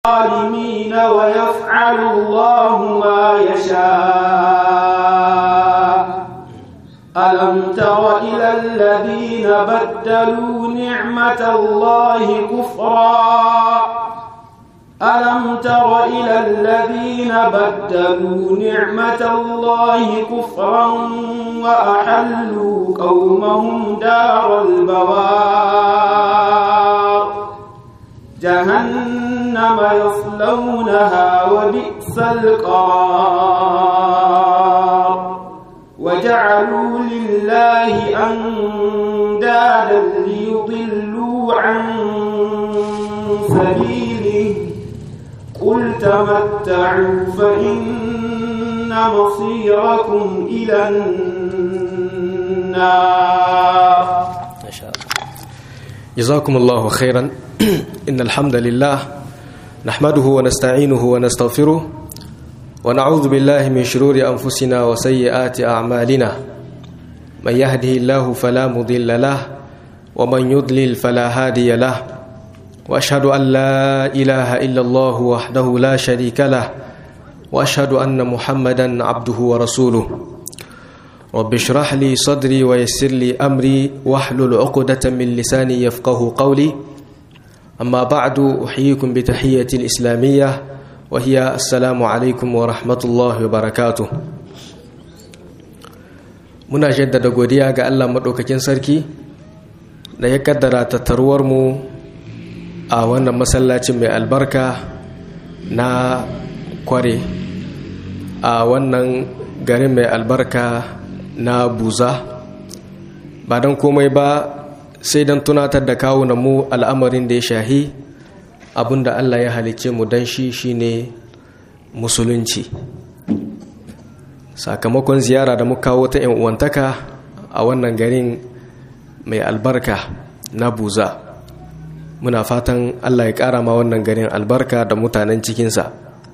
الظالمين ويفعل الله ما يشاء ألم تر إلى الذين بدلوا نعمة الله كفرا ألم تر إلى الذين بدلوا نعمة الله كفرا وأحلوا قومهم دار البوار جهنم يصلونها وبئس القرار وجعلوا لله أندادا ليضلوا عن سبيله قل تمتعوا فإن مصيركم إلى النار ما شاء الله جزاكم الله خيرا إن الحمد لله نحمده ونستعينه ونستغفره ونعوذ بالله من شرور أنفسنا وسيئات أعمالنا من يهده الله فلا مضل له ومن يضلل فلا هادي له وأشهد أن لا إله إلا الله وحده لا شريك له وأشهد أن محمدا عبده ورسوله رب اشرح لي صدري ويسر لي أمري واحلل عقدة من لساني يفقه قولي أما بعد أحييكم بتحية الإسلامية وهي السلام عليكم ورحمة الله وبركاته muna jaddada godiya ga Allah maɗaukakin sarki da ya kaddara tattaruwar mu a wannan masallacin mai albarka na kware a wannan garin mai albarka na buza ba don komai ba sai don tunatar da kawunan mu al'amarin da ya shahi abinda Allah ya halice mu don shi shine musulunci sakamakon ziyara da muka kawo ta yan uwantaka a wannan garin mai albarka na buza muna fatan Allah ya ƙara ma wannan garin albarka da mutanen cikinsa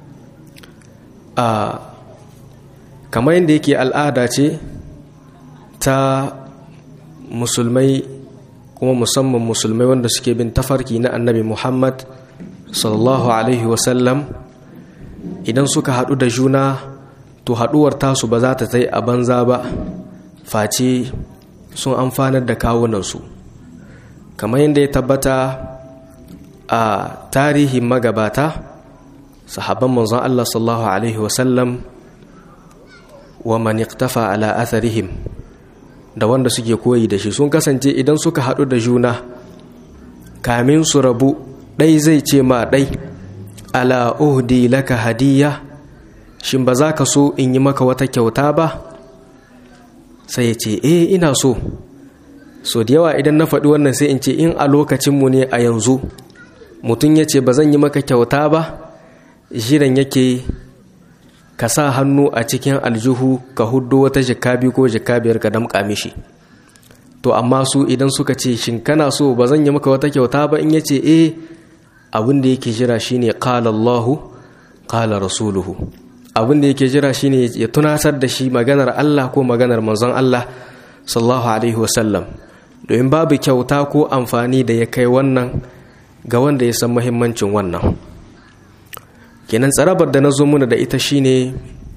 a kamar yadda yake al'ada ce ta musulmai kuma musamman musulmai wanda suke bin tafarki na annabi muhammad sallallahu alaihi wasallam idan suka haɗu da juna to haɗuwar tasu ba za ta tai a banza ba face sun amfanar da kawunansu kamar yadda ya tabbata a tarihin magabata sahabban manzon Allah sallallahu alaihi wasallam wa man iqtafa ala atharihim da wanda suke koyi da shi sun kasance idan suka haɗu da juna kamin su rabu ɗai zai ce ma ɗai ala uhdi laka hadiyya shin ba za ka so in yi maka wata kyauta ba sai ya ce eh ina so so da yawa idan na faɗi wannan sai in ce in a lokacinmu ne a yanzu mutum ya ce ba zan yi maka kyauta ba jiran yake ka sa hannu a cikin aljihu ka hudu wata jikabi ko jikabiyar ka damƙa mishi to amma su idan suka ce shin kana so ba zan yi maka wata kyauta ba in ya ce eh abin da yake jira shine qala Allahu qala rasuluhu abin da yake jira shine ya tunasar da shi maganar Allah ko maganar manzon Allah sallallahu alaihi wasallam domin babu kyauta ko amfani da ya kai wannan ga wanda ya san muhimmancin wannan kenan tsarabar da na zo muna da ita shine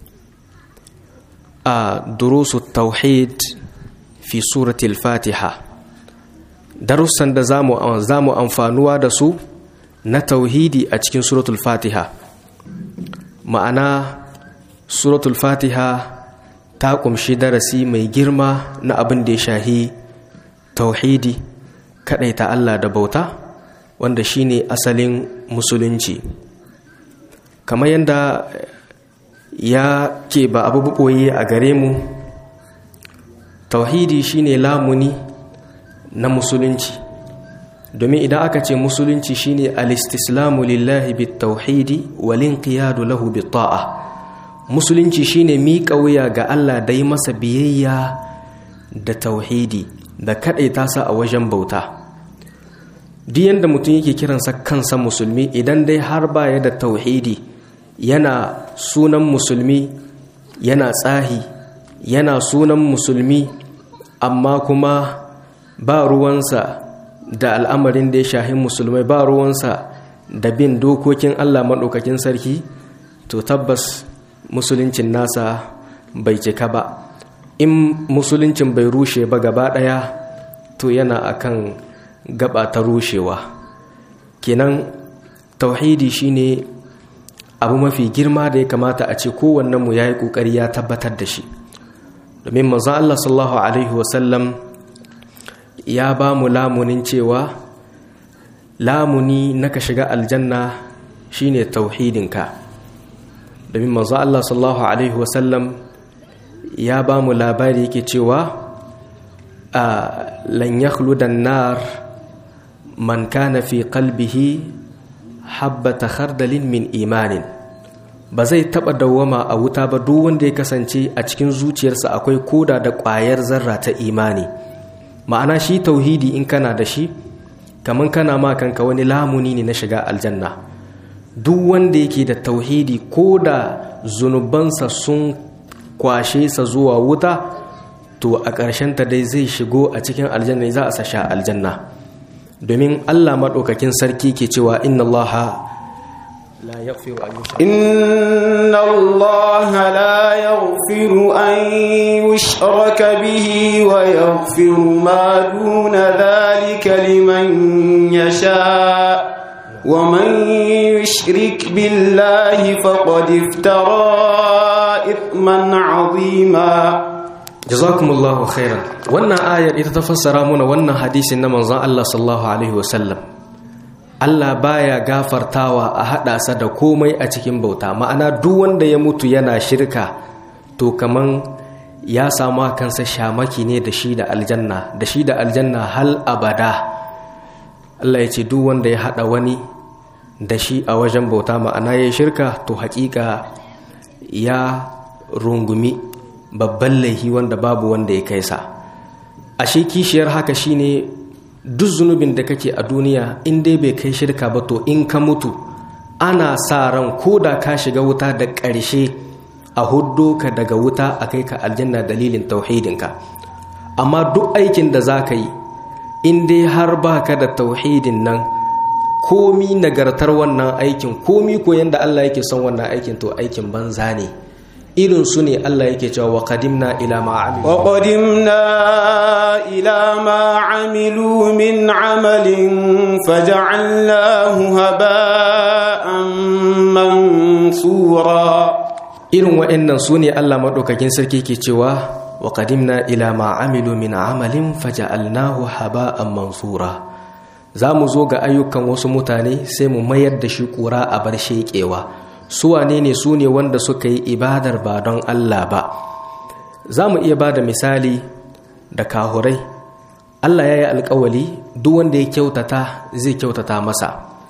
a durusu tauhid fi suratul fatiha darussan da za mu amfanuwa da su na tauhidi a cikin suratul fatiha ma'ana suratul fatiha ta kumshi darasi mai girma na abin da ya shahi tauhidi ta Allah da bauta wanda shine asalin musulunci kamar yadda ya ke ba abu buɓoye a gare mu tauhidi shine lamuni na musulunci domin idan aka ce musulunci shine alistislamu lillahi bit tauhidi walin qiyadu lahu bit ta'a musulunci shine miƙa wuya ga Allah da yi masa biyayya da tauhidi da kaɗaita sa a wajen bauta duk yadda mutum yake kiransa kansa musulmi idan dai har baya da tauhidi yana sunan musulmi yana tsahi yana sunan musulmi amma kuma ba ruwansa da al'amarin da ya shahi musulmai ba ruwansa da bin dokokin Allah maɗaukakin sarki to tabbas musuluncin nasa bai cika ba in musuluncin bai rushe ba gaba ɗaya to yana akan gaba ta rushewa kenan tauhidi shine abu mafi girma da ya kamata a ce kowannenmu ya yi ƙoƙari ya tabbatar da shi domin manzon Allah sallallahu alaihi wasallam ya ba mu lamunin cewa lamuni na ka shiga aljanna shine tauhidinka domin manzo Allah sallallahu alaihi wasallam ya ba mu labari yake cewa a lan yakhludan nar man kana fi qalbihi habbata khardalin min imanin ba zai taba dawwama a wuta ba duk wanda ya kasance a cikin zuciyarsa akwai koda da ƙwayar zarra ta imani ma'ana shi tauhidi in kana da shi kamar kana ma kanka wani lamuni ne na shiga aljanna duk wanda yake da tauhidi ko da zunubansa sun kwashe sa zuwa wuta to a ta dai zai shigo a cikin aljanna za a sasha aljanna domin allah maɗaukakin sarki ke cewa inna allaha la yaghfiru an إن الله لا يغفر أن يشرك به ويغفر ما دون ذلك لمن يشاء ومن يشرك بالله فقد افترى إثما عظيما jazakumullahu khairan wannan ayar ita ta fassara muna wannan hadisin na manzon Allah sallallahu alaihi wasallam Allah baya gafartawa a haɗa sa da komai a cikin bauta ma'ana duk wanda ya mutu yana shirka to kaman ya samu kansa shamaki ne da shi da aljanna da shi da aljanna hal abada Allah ya ce duk wanda ya haɗa wani da shi a wajen bauta ma'ana ya shirka to haƙiƙa ya rungumi babban laihi wanda babu wanda ya kai sa ashe kishiyar haka shine duk zunubin da kake a duniya in dai bai kai shirka ba to in ka mutu ana sa ran ko da ka shiga wuta da ƙarshe a huddo ka daga wuta a kai ka aljanna dalilin tauhidinka amma duk aikin da za ka yi in dai har ba ka da tauhidin nan komi nagartar wannan aikin komi ko yanda Allah yake son wannan aikin to aikin banza ne irin su ne Allah yake cewa wa qadimna ila ma amilu wa qadimna ila ma amilu min amalin faj'alnahu haba'an mansura irin wa'annan su ne Allah madaukakin sarki ke cewa wa qadimna ila ma amilu min amalin faj'alnahu haba'an mansura za mu zo ga ayyukan wasu mutane sai mu mayar da shi kura a bar sheƙewa su wane ne su ne wanda suka yi ibadar ba don Allah ba za mu iya ba da misali da kahurai Allah ya yi alkawali duk wanda ya kyautata zai kyautata masa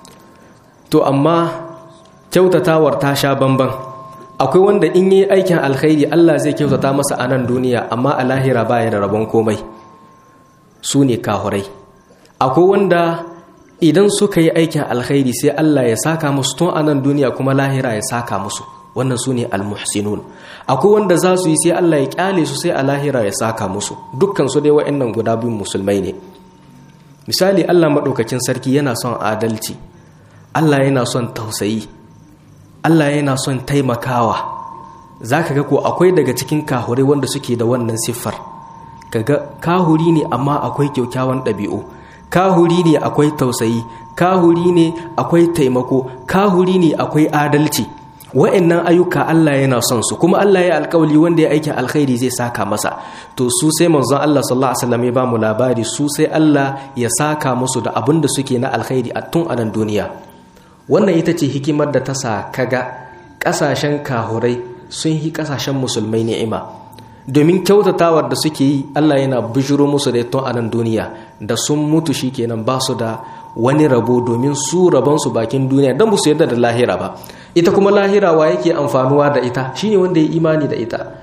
to amma kyautatawar ta sha bamban akwai wanda in yi aikin alkhairi Allah zai kyautata masa a nan duniya amma a lahira baya da rabon komai su ne kahurai akwai wanda idan suka yi aikin alkhairi sai Allah ya saka musu tun anan duniya kuma lahira ya saka musu wannan su ne almuhsinun akwai wanda za su yi sai Allah ya kyale su sai a lahira ya saka musu dukkan su dai wa'annan guda biyun musulmai ne misali Allah maɗaukakin sarki yana son adalci Allah yana son tausayi Allah yana son taimakawa za ka ga ko akwai daga cikin kahurai wanda suke da wannan siffar kaga kahuri ne amma akwai kyaukyawan ɗabi'u kahuri ne akwai tausayi kahuri ne akwai taimako kahuri ne akwai adalci wa'annan ayyuka Allah yana son su kuma Allah ya alkawali wanda ya aikin alkhairi zai saka masa to su sai manzon Allah sallallahu alaihi wasallam ya ba mu labari su sai Allah ya saka musu da abin da suke na alkhairi a tun anan duniya wannan ita ce hikimar da ta sa kaga kasashen kahurai sun yi kasashen musulmai ni'ima domin kyautatawar da suke yi Allah yana bijiro musu da tun a nan duniya da sun mutu shi kenan ba su da wani rabo domin su rabonsu bakin duniya don su yarda da lahira ba ita kuma lahira wa yake amfanuwa da ita shine wanda ya imani da ita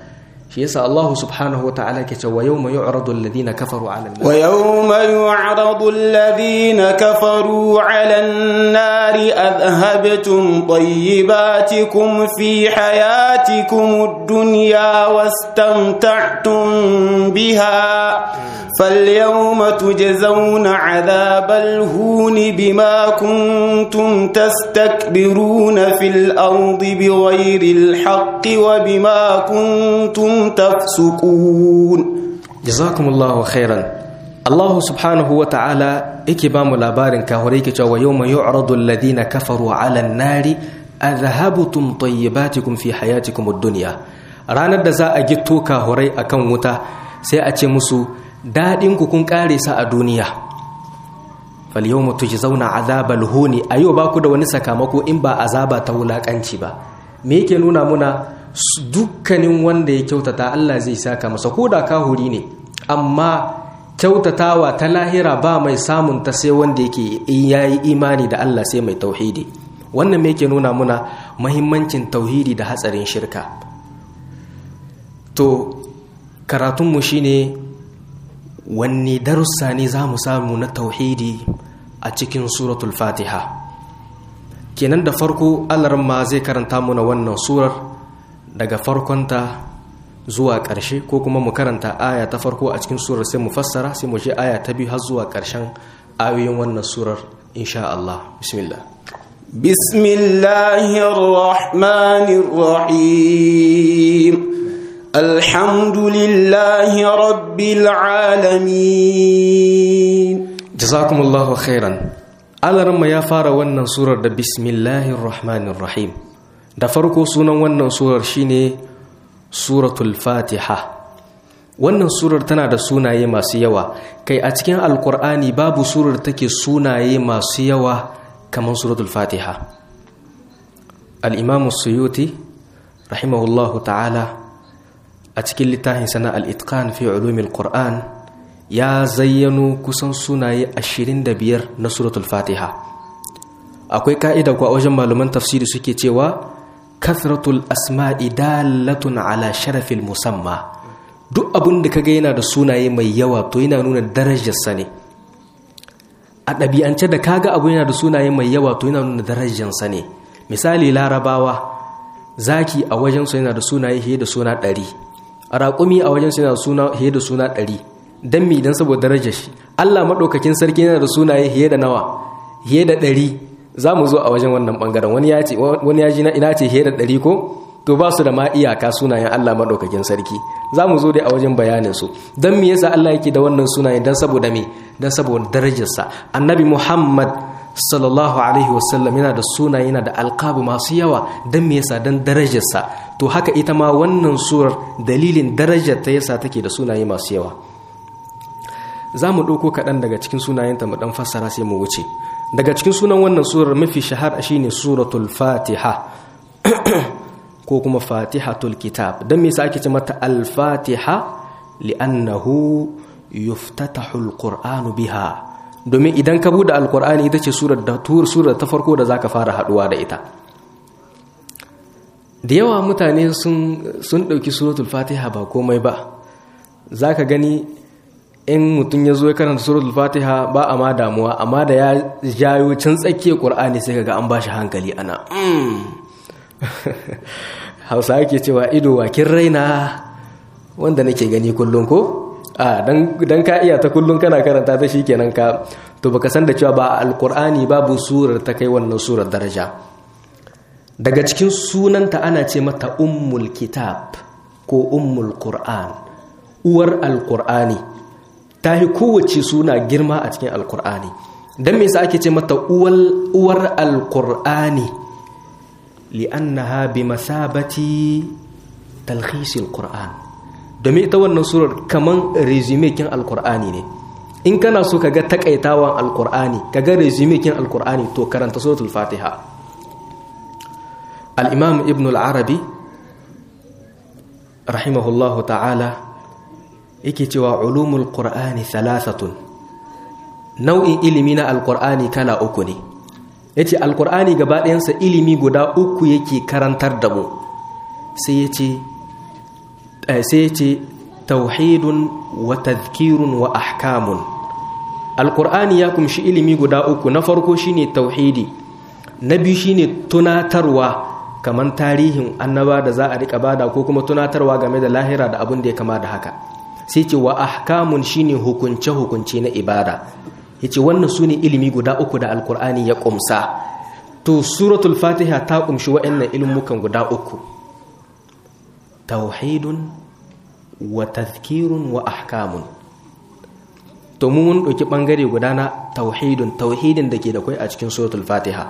shi yasa Allah subhanahu wa ta'ala ke cewa yawma yu'radu alladhina kafaru 'ala an-nar wa yawma yu'radu alladhina kafaru 'ala an-nari adhhabtum tayyibatikum fi hayatikum ad-dunya wastamta'tum biha فاليوم تجزون عذاب الهون بما كنتم تستكبرون في الأرض بغير الحق وبما كنتم تفسقون جزاكم الله خيرا الله سبحانه وتعالى إكبام لابارن كهوريك ويوم يعرض الذين كفروا على النار أذهبتم طيباتكم في حياتكم الدنيا ranar da za a gito kahurai akan wuta sai a ce musu daɗinku kun ƙare sa a duniya falyau mutu ji zauna azabal huni a yau ba ku da wani sakamako in ba azaba ta wulaƙanci ba me yake nuna muna dukkanin wanda ya kyautata Allah zai saka masa ko da kahuri ne amma kyautatawa ta lahira ba mai samun ta sai wanda yake yayi imani da Allah sai mai tauhidi wannan me yake nuna muna mahimmancin tauhidi da hatsarin shirka to karatunmu shine wanne darussa ne za mu samu na tauhidi a cikin suratul fatiha kenan da farko ma zai karanta muna wannan surar daga farkonta zuwa ƙarshe ko kuma mu karanta aya ta farko a cikin surar sai mu fassara sai mu je aya ta biyu har zuwa ƙarshen ayoyin wannan surar insha Allah bismillah بسم الله الرحمن الرحيم الحمد لله رب العالمين جزاكم الله خيرا alarma ya fara wannan surar da bismillahir rahmanir rahim da farko sunan wannan surar shine suratul fatiha wannan surar tana da sunaye masu yawa kai a cikin alkur'ani babu surar take sunaye masu yawa kamar suratul fatiha al-imam suyuti rahimahullahu ta'ala a cikin littafin sana al-itqan fi ulumil qur'an ya zayyano kusan sunaye 25 na suratul fatiha akwai ka'ida kuwa wajen malaman tafsiri suke cewa kathratul asma'i dalatun ala sharafil musamma duk abin da kaga yana da sunaye mai yawa to yana nuna darajarsa ne a ɗabi'ance da kaga abu yana da sunaye mai yawa to yana nuna darajarsa ne misali larabawa zaki a wajensu yana da sunaye fiye da suna ɗari raƙumi a wajensu yana da suna fiye da suna ɗari don mi don saboda darajar shi allah maɗaukakin sarki yana da sunaye fiye da nawa fiye da ɗari za mu zo a wajen wannan ɓangaren wani ya ce wani ya ji na ina ce fiye da ɗari ko to ba su da ma iyaka sunayen Allah maɗaukakin sarki za mu zo dai a wajen bayanin su don me yasa Allah yake da wannan sunayen don saboda me don saboda darajarsa annabi Muhammad sallallahu alaihi wasallam yana da sunaye yana da alqabu masu yawa don me yasa don darajarsa to haka ita ma wannan surar dalilin darajar ta yasa take da sunaye masu yawa za mu ɗauko kaɗan daga cikin sunayenta mu ɗan fassara sai mu wuce daga cikin sunan wannan surar mafi shahara shine suratul fatiha ko kuma fatihatul kitab don me ake ce mata al-fatiha li'annahu yuftatahul qur'anu biha domin idan ka bude alqur'ani ita ce surar da tur surar ta farko da zaka fara haduwa da ita da yawa mutane sun sun dauki suratul fatiha ba komai ba zaka gani in mutum ya zo ya karanta suratul fatiha ba a ma damuwa amma da ya jayo can tsakiyar qur'ani sai kaga an bashi hankali ana hausa ake cewa ido wakin raina wanda nake gani kullum ko a dan ka iya ta kullum kana karanta ta kenan ka to baka san da cewa ba alqur'ani babu surar ta kai wannan surar daraja daga cikin sunanta ana ce mata ummul kitab ko ummul qur'an uwar alqur'ani ta yi kowace suna girma a cikin alqur'ani dan me yasa ake ce mata uwar alqur'ani li'annaha bi masabati talhisil qur'an domin ita wannan surar kaman resume kin alqur'ani ne in kana so kaga takaitawan alqur'ani kaga resume kin alqur'ani to karanta suratul fatiha al-imam ibn al-arabi rahimahullahu ta'ala yake cewa ulumul qur'ani thalathatun nau'in ilimi na alqur'ani kala uku ne ya ce alkur'ani gaba ɗayansa ilimi guda uku yake karantar da mu sai ya ce sai ce tauhidun wa tadhkirun wa ahkamun alqur'ani ya kumshi ilimi guda uku na farko shine tauhidi na biyu shine tunatarwa kamar tarihin annaba da za a rika bada ko kuma tunatarwa game da lahira da abin da ya kama da haka sai ce wa ahkamun shine hukunce hukunce na ibada yace wannan sune ilimi guda uku da alqur'ani ya kumsa to suratul fatiha ta kumshi wa'annan ilmukan guda uku tauhidun wa tazkirun wa ahkamun to mun ɗauki ɓangare guda na tauhidun tauhidin da ke da kwai a cikin suratul fatiha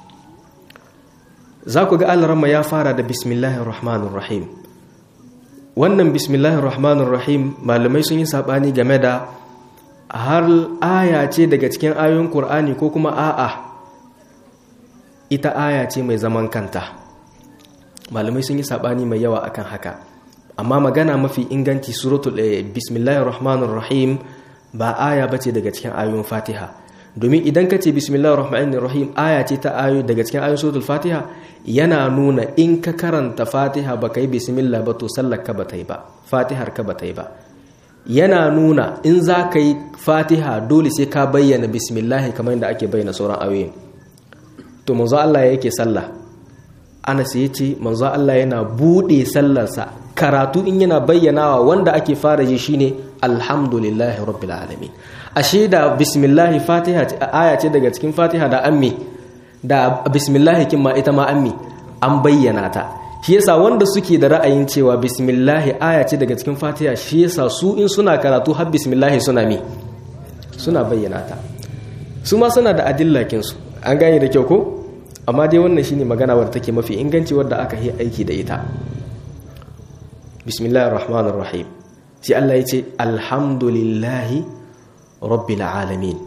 za ku ga alarama ya fara da bismillahir rahmanir rahim wannan bismillahir rahmanir rahim malamai sun yi saɓani game da har aya ce daga cikin ayoyin ƙur'ani ko kuma a'a ita aya ce mai zaman kanta malamai sun yi saɓani mai yawa akan haka amma magana mafi inganci suratul bismillahir rahmanir rahim ba aya bace daga cikin ayoyin fatiha domin idan ka ce bismillahir rahmanir rahim aya ce ta ayo daga cikin ayoyin suratul fatiha yana nuna in ka karanta fatiha ba ka yi bismillah ba to sallar ka ba ta yi ba fatihar ka ba ta yi ba yana nuna in za ka yi fatiha dole sai ka bayyana bismillah kamar yadda ake bayyana sauran ayoyin to manzo Allah yake sallah Anas ya ce manzo Allah yana bude sallarsa karatu in yana bayyanawa wanda ake fara ji shine alhamdulillahi rabbil alamin ashe da bismillah fatiha aya ce daga cikin fatiha da ammi da bismillah kin ma ita ma ammi an bayyana ta shi yasa wanda suke da ra'ayin cewa bismillah aya ce daga cikin fatiha shi yasa su in suna karatu har bismillah suna mi suna bayyana ta su ma suna da adillakin su an gane da kyau ko amma dai wannan shine magana wadda take mafi inganci wadda aka yi aiki da ita bismillahir rahmanir rahim sai Allah ya ce alhamdulillahi rabbil alamin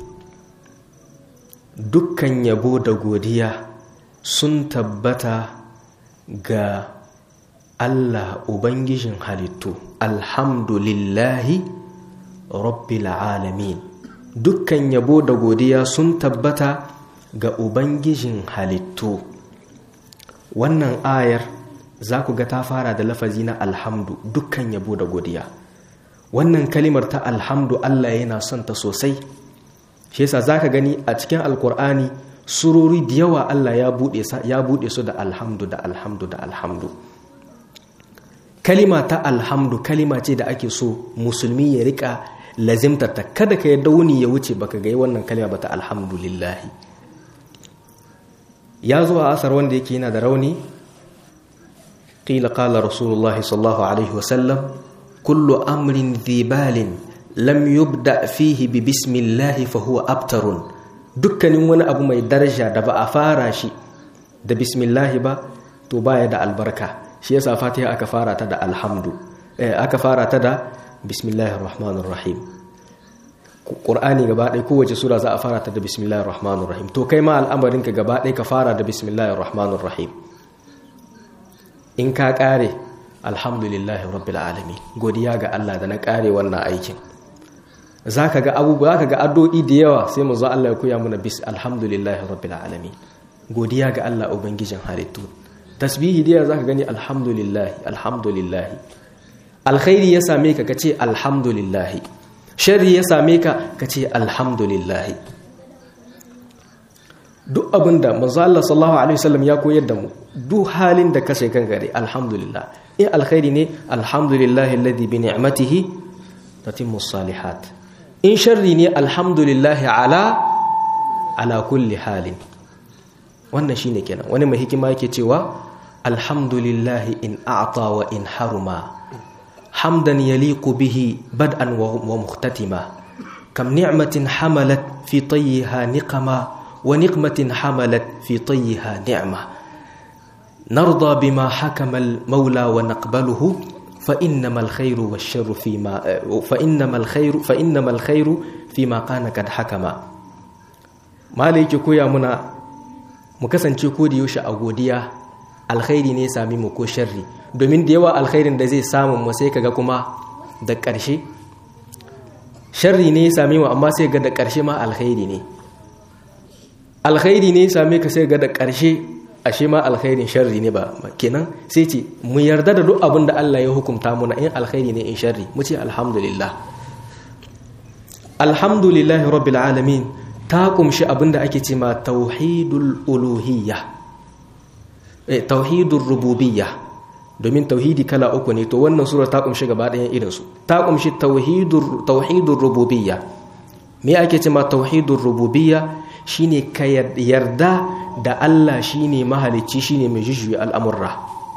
dukkan yabo da godiya sun tabbata ga Allah ubangijin halittu alhamdulillahi rabbil alamin dukkan yabo da godiya sun tabbata ga ubangijin halittu wannan ayar za ku ga ta fara da lafazi na alhamdu dukkan yabo da godiya wannan kalimar ta alhamdu Allah yana son ta sosai shi yasa zaka gani a cikin alkur'ani surori da yawa Allah ya bude ya bude su da alhamdu da alhamdu da alhamdu kalima ta alhamdu kalima ce da ake so musulmi ya rika lazimtar ta kada ka yadda wuni ya wuce baka ga wannan kalima ba ta alhamdulillahi ya zo a asar wanda yake yana da rauni qila qala rasulullahi sallallahu alaihi wasallam kullu amrin dhibalin lam yubda fihi bi bismillahi fa huwa abtarun dukkanin wani abu mai daraja da ba a fara shi da bismillahi ba to baya da albarka shi yasa fatiha aka fara ta da alhamdu eh, aka fara ta da bismillahir rahmanir rahim qur'ani gaba ɗaya kowace sura za a fara ta da bismillahir rahmanir rahim to kai ma al'amarin ka gaba ɗaya ka fara da bismillahir rahmanir rahim in ka kare alhamdulillahi rabbil alamin godiya ga Allah da na kare wannan aikin zaka ga abubuwa zaka ga addu'o'i da yawa sai mu zo Allah ya koya mana bis alhamdulillahi rabbil alamin godiya ga Allah ubangijin halittu tasbihi da zaka gani alhamdulillahi alhamdulillahi alkhairi ya same ka kace alhamdulillahi sharri ya same ka kace alhamdulillahi duk abinda manzo Allah sallallahu alaihi wasallam ya koyar da mu duk halin da ka sai kan gare alhamdulillah in alkhairi ne alhamdulillahi alladhi bi ni'matihi tatimmu salihat in sharri ne alhamdulillahi ala ala kulli halin wannan shine kenan wani mai hikima yake cewa alhamdulillahi in a'ta wa in haruma hamdan yaliqu bihi bad'an wa mukhtatima kam ni'matin hamalat fi tayyiha niqama wa niqmatin hamalat fi tayyiha ni'ma narda bima hakama al-maula wa naqbaluhu fa innamal khayru wash-sharru fima fa innamal khayru fa innamal khayru fima kana kad hakama malai yake koya muna mu kasance ko da yaushe a godiya alkhairi ne sami mu ko sharri domin da yawa alkhairin da zai samu mu sai kaga kuma da ƙarshe sharri ne sami mu amma sai ga da ƙarshe ma alkhairi ne alkhairi ne same ka sai ga da ƙarshe ashe ma alkhairin sharri ne ba kenan sai ce mu yarda da duk abin da Allah ya hukunta muna in alkhairi ne in sharri mu ce alhamdulillah alhamdulillahi rabbil alamin ta kumshi abin da ake ce ma tauhidul uluhiyya eh tauhidur rububiyya domin tauhidi kala uku ne to wannan sura ta kumshi gaba ɗayan irin su ta kumshi tauhidur tauhidur rububiyya me ake ce ma tauhidur rububiyya shine ka yarda da Allah shine mahalicci shine mai jujjuya al'amurra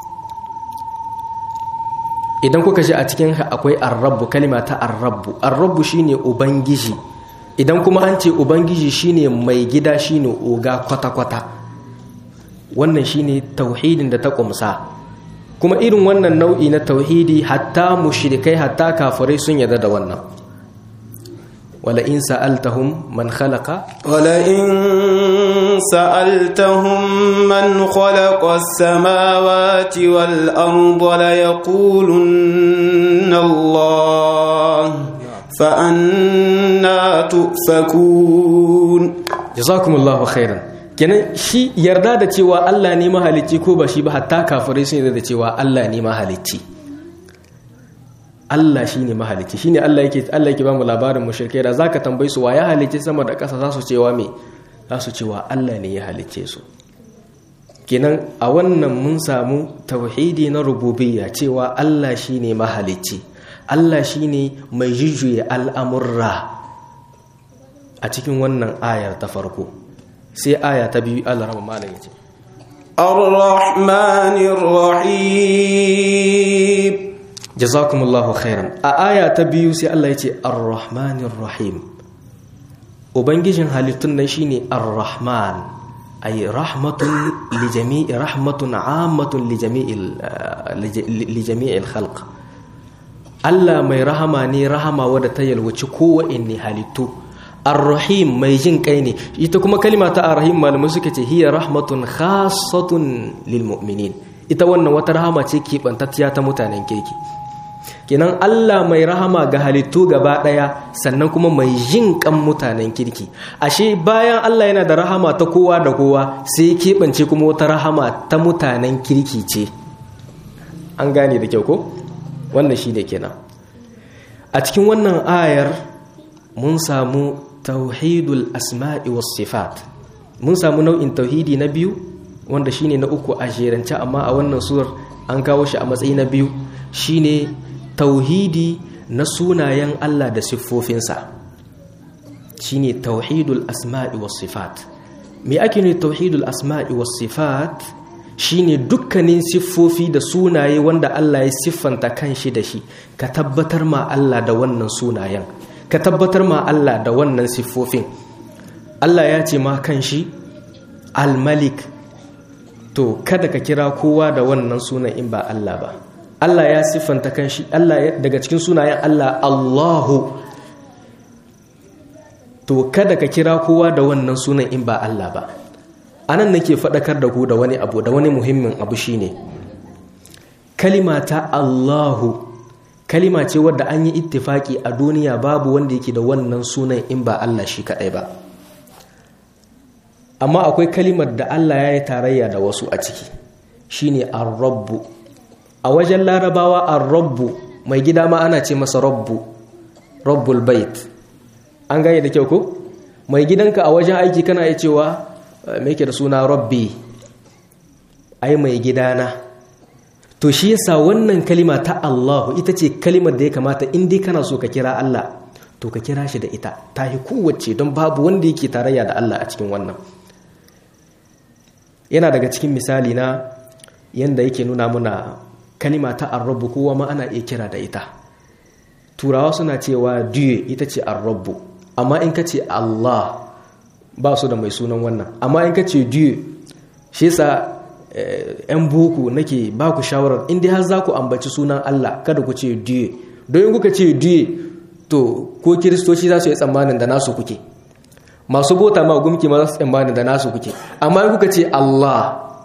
idan kuka ji a cikin akwai arrabu kalima ta arrabu arrabu shine ubangiji idan kuma an ce ubangiji shine mai gida shine oga kwata-kwata wannan shine tauhidin da ta kumsa kuma irin wannan nau'i na tauhidi hatta mushrikai hatta kafirai sun yarda da wannan ولئن سألتهم من خلق ولئن سألتهم من خلق السماوات والأرض ليقولن الله فأنا تؤفكون جزاكم الله خيرا kenan shi yarda da cewa Allah ne mahalicci ko ba shi ba hatta kafirai sun yarda da cewa Allah ne mahalicci Allah shi ne mahalicci shi ne Allah yake Allah yake ba mu labarin mushrikai da zaka tambayi su wa ya halicci sama da ƙasa za su cewa me za su cewa Allah ne ya halicce su kenan a wannan mun samu tauhidi na rububiyya cewa Allah shi ne mahalicci Allah shi ne mai jujjuya al'amurra a cikin wannan ayar ta farko sai aya ta biyu Allah rama malam ya ce الرحمن الرحيم jazakumullahu khairan a aya ta biyu sai Allah ya ce ar-rahmanir rahim ubangijin halittun nan shine ar-rahman ay rahmatun li jami'i rahmatun ammatun li jami'il li jami'il khalq Allah mai rahama ne rahama wadda ta yalwaci kowanne halittu ar-rahim mai jin kai ne ita kuma kalima ta ar-rahim malamai suka ce hiya rahmatun khassatun lil mu'minin ita wannan wata rahama ce keɓantacciya ta mutanen kirki kenan Allah mai rahama ga halittu gaba ɗaya sannan kuma mai jin kan mutanen kirki ashe bayan Allah yana da rahama ta kowa da kowa sai keɓance kuma wata rahama ta mutanen kirki ce an gane da kyau ko wannan shi da kenan a cikin wannan ayar mun samu tauhidul asma'i was sifat mun samu nau'in tauhidi na biyu wanda shine na uku a jerance amma a wannan surar an kawo shi a matsayi na biyu shine tauhidi na sunayen Allah da siffofinsa shine tauhidul asma'i was sifat me ake ne tauhidul asma'i was sifat shine dukkanin siffofi da sunaye wanda Allah ya siffanta kanshi da shi ka tabbatar ma Allah da wannan sunayen ka tabbatar ma Allah da wannan siffofin Allah ya ce ma kanshi al-malik to kada ka kira kowa da wannan sunan in ba Allah ba Allah ya siffanta kanshi Allah daga cikin sunayen Allah Allahu to kada ka kira kowa da wannan sunan in ba Allah ba anan nake faɗakar da ku da wani abu da wani muhimmin abu shine kalima ta Allahu kalima ce wadda an yi ittifaki a duniya babu wanda yake da wannan sunan in ba Allah shi kaɗai ba amma akwai kalimar da Allah ya yi tarayya da wasu a ciki shine ar-rabbu a wajen larabawa ar-rabbu mai gida ma ana ce masa rabbu rabbul bait an gane da kyau ko mai gidanka a wajen aiki kana iya cewa me yake da suna rabbi ai mai gidana to shi yasa wannan kalima ta Allahu ita ce kalimar da ya kamata in dai kana so ka kira Allah to ka kira shi da ita ta yi kowace don babu wanda yake tarayya da Allah a cikin wannan yana daga cikin misali na yanda yake nuna muna kalima ta arrabu kowa ma ana iya kira da ita turawa suna cewa diye ita ce arrabu amma in ka ce Allah ba su da mai sunan wannan amma in ka ce diye shi yasa yan boko nake ba ku shawarar in dai har za ku ambaci sunan Allah kada ku ce diye don in kuka ce diye to ko kiristoci za su yi tsammanin da nasu kuke masu bota ma gumki ma za su tsammanin da nasu kuke amma in kuka ce Allah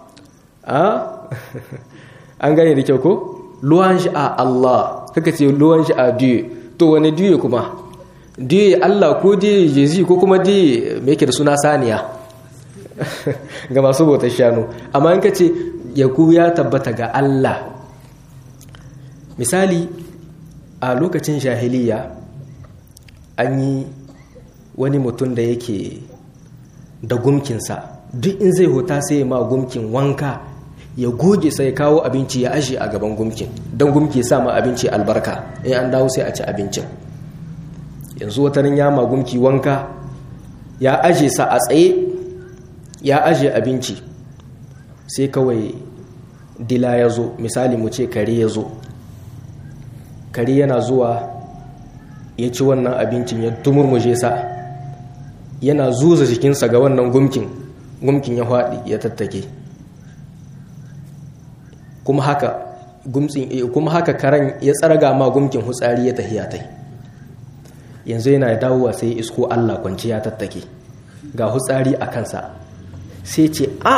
an gane da kyau ko luwan shi a Allah kaka ce luwan shi a diye to wani diye kuma diye Allah ko diye jezi ko kuma diye me yake da suna saniya ga masu bautar shanu amma in ka ce yaku ya tabbata ga Allah misali a lokacin jahiliya an yi wani mutum da yake da gumkinsa duk in zai huta sai ma gumkin wanka ya goge sai kawo abinci ya ashe a gaban gumkin don gumki sa ma abinci albarka in an dawo sai a ci abincin yanzu watanin ya ma gumki wanka ya aje sa a tsaye ya aje abinci sai kawai dila ya zo misali mu ce kare ya zo kare yana zuwa ya ci wannan abincin ya tumurmuje sa yana zuza jikinsa ga wannan gumkin gumkin ya haɗi ya tattake kuma haka gumtsin kuma haka karen ya tsarga ma gumkin hutsari ya tahiya tai yanzu yana dawowa sai isko Allah kwanci ya tattake ga hutsari a kansa sai ce a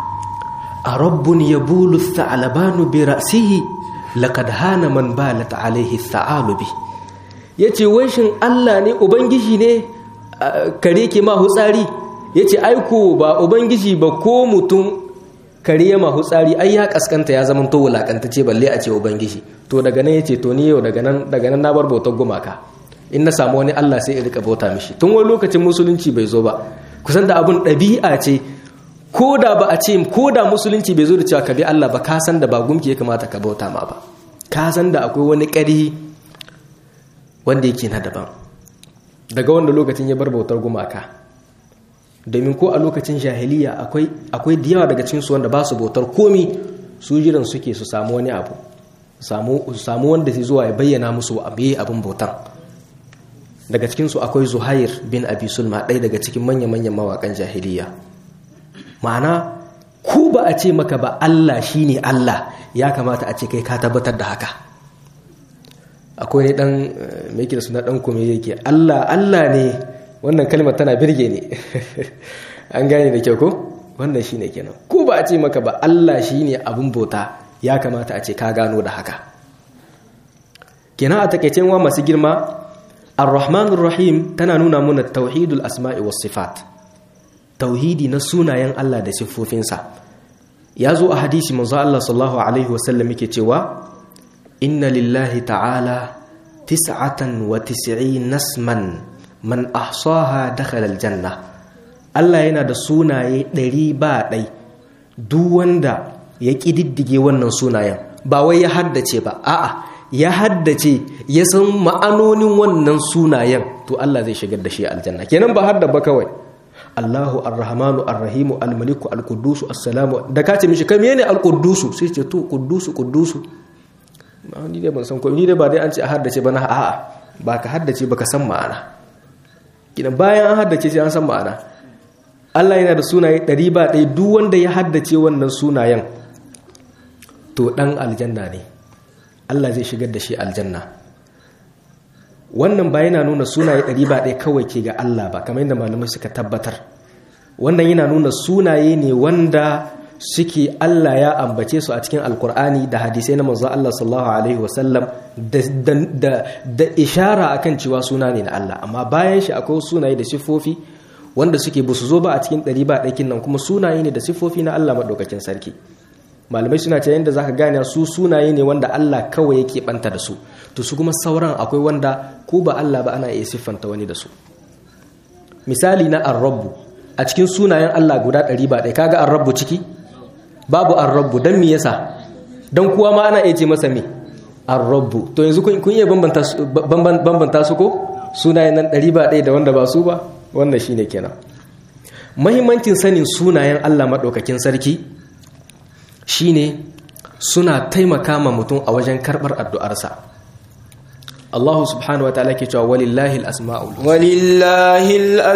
a rabbun yabulu tha'labanu bi ra'sihi laqad hana man balat alaihi tha'alubi yace wai shin Allah ne ubangiji ne kare ke ma hutsari yace aiko ba ubangiji ba ko mutum kare ya ma hutsari ai ya kaskanta ya zama to wulakantace balle a ce ubangiji to daga nan yace to ni yau daga nan daga nan na bar bautar gumaka in na samu wani Allah sai in rika bauta mishi tun wani lokacin musulunci bai zo ba kusan da abun ɗabi'a ce ko da ba a ce ko da musulunci bai zo da cewa ka bi Allah ba ka san da ba gumki ya kamata ka bauta ma ba ka san da akwai wani ƙari wanda yake na daban daga wanda lokacin ya bar bautar gumaka domin ko a lokacin jahiliya akwai akwai da yawa daga cikin su wanda ba su bautar komi su jiran suke su samu wani abu su samu wanda zai zuwa ya bayyana musu abu abin bautan daga cikinsu akwai zuhair bin abi sulma ɗaya daga cikin manya-manyan mawaƙan jahiliya ma'ana ko ba a ce maka ba allah shine allah ya kamata a ce kai ka tabbatar da haka akwai ne ɗan mai da suna ɗan kome yake allah allah ne wannan kalmar tana birge ne an gane da kyau ko wannan shine kenan ko ba a ce maka ba allah shine abin bauta ya kamata a ce ka gano da haka kenan a takaicen wa masu girma Ar-Rahman Ar-Rahim tana nuna muna tauhidul asma'i was sifat tauhidi na sunayen Allah da siffofinsa ya zo a hadisi manzo Allah sallallahu alaihi wasallam yake cewa inna lillahi ta'ala tis'atan wa tis'in nasman man ahsaha dakhala aljanna Allah yana da sunaye ɗari ba ɗai duk wanda ya ƙididdige wannan sunayen ba wai ya haddace ba a'a ya haddace ya san ma'anonin wannan sunayen to Allah zai shigar da shi aljanna kenan ba hadda ba kawai Allahu Ar-Rahmanu Ar-Rahimu Al-Maliku Al-Quddusu As-Salamu da ka ce mishi kai menene Al-Quddusu sai ce to Quddusu Quddusu ni dai ban san ko ni dai ba dai an ce a haddace ba na a'a ba ka haddace ba ka san ma'ana kidan bayan an haddace sai an san ma'ana Allah yana da sunaye ɗari ba ɗaya duk wanda ya haddace wannan sunayen to ɗan aljanna ne Allah zai shigar da shi aljanna wannan ba yana nuna sunaye ɗari ba ɗaya kawai ke ga Allah ba kamar yadda malamai suka tabbatar wannan yana nuna sunaye ne wanda suke Allah ya ambace su a cikin alkur'ani da hadisai na manzo Allah sallallahu alaihi wasallam da ishara akan cewa suna ne na Allah amma bayan shi akwai sunaye da siffofi wanda suke ba su zo ba a cikin ɗari ba ɗakin nan kuma sunaye ne da siffofi na Allah maɗaukakin sarki malamai suna ce yadda zaka gane su sunaye ne wanda Allah kawai yake banta da su to su kuma sauran akwai wanda ko ba Allah ba ana iya siffanta wani da su misali na arrabu a cikin sunayen Allah guda ɗari ba ɗaya kaga arrabu ciki babu arrabu don me yasa don kuwa ma ana iya ce masa me arrabu to yanzu kun iya bambanta su ko sunayen nan ɗari ba ɗaya da wanda ba su ba wannan shine kenan mahimmancin sanin sunayen Allah maɗaukakin sarki shine suna taimaka ma mutum a wajen karɓar addu'arsa Allah subhanahu wa ta'ala ke cewa walillahi al-asma'ul walillahi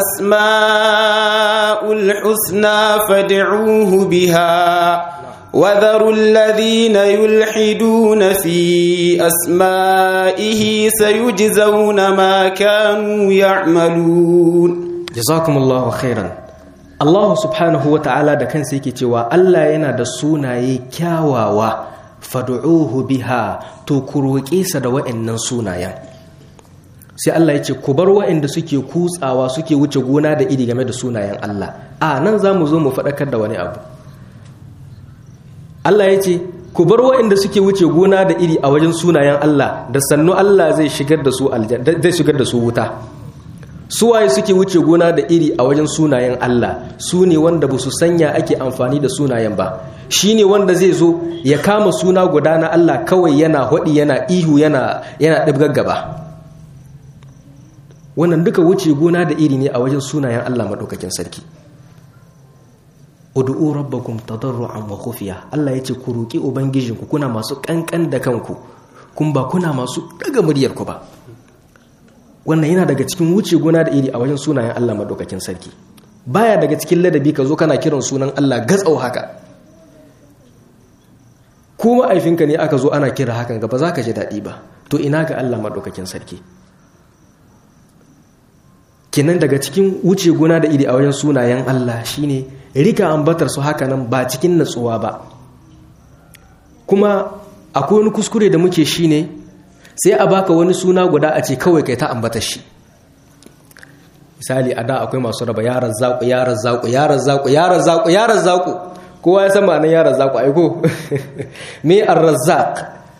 al-asma'ul husna fad'uhu biha وذروا الذين يلحدون في أسمائه سيجزون ما كانوا يعملون جزاكم الله خيرا Allah subhanahu wa ta'ala da kansa yake cewa Allah yana da sunaye kyawawa fadu'uhu biha to ku roƙe sa da wa'annan sunayen sai Allah ya ce ku bar waɗanda suke kutsawa suke wuce gona da iri game da sunayen Allah a nan za mu zo mu faɗakar da wani abu Allah ya ce ku bar waɗanda suke wuce gona da iri a wajen sunayen Allah da sannu Allah zai shigar da su zai shigar da su wuta suwaye suke wuce gona da iri a wajen sunayen Allah su ne wanda ba su sanya ake amfani da sunayen ba shi ne wanda zai zo ya kama suna guda na Allah kawai yana haɗi yana ihu yana yana ɗibgaggaba wannan duka wuce gona da iri ne a wajen sunayen Allah maɗaukakin sarki ud'u rabbakum tadarruan wa khufiya Allah yace ku roki ubangijinku kuna masu kankan da kanku kun ba kuna masu daga muryar ku ba wannan yana daga cikin wuce gona da iri a wajen sunayen Allah madaukakin sarki baya daga cikin ladabi ka zo kana kiran sunan Allah gatsau haka ko ma'aifinka ne aka zo ana kira hakan ga ba za ka ji daɗi ba to ina ga Allah madaukakin sarki kinan daga cikin wuce gona da iri a wajen sunayen Allah shine rika ambatar su haka nan ba cikin natsuwa ba kuma akwai wani kuskure da muke shine sai a baka wani suna guda a ce kawai kai ta ambatar shi misali a da akwai masu raba yaran zaku yaran zaku yaran zaku yaran zaku yaran zaku kowa ya san ma'anar yaran zaku aiko me ar-razzaq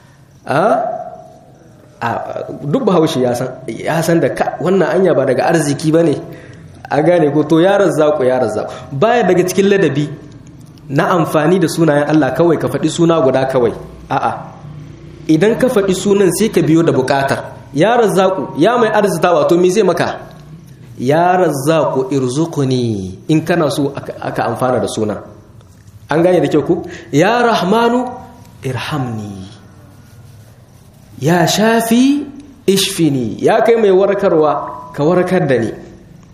a duk bahaushe ya san da wannan anya ba daga arziki ba ne a gane ko to ya razzaku ya razzaku baya daga cikin ladabi na amfani da sunayen Allah kawai ka faɗi suna guda kawai a'a idan ka faɗi sunan sai ka biyo da buƙatar ya razzaku ya mai arzita wato me zai maka ya razzaku irzuquni in kana so aka amfana da sunan an gane da kyau ku ya rahmanu irhamni ya shafi ishfini ya kai mai warkarwa ka warkar da ni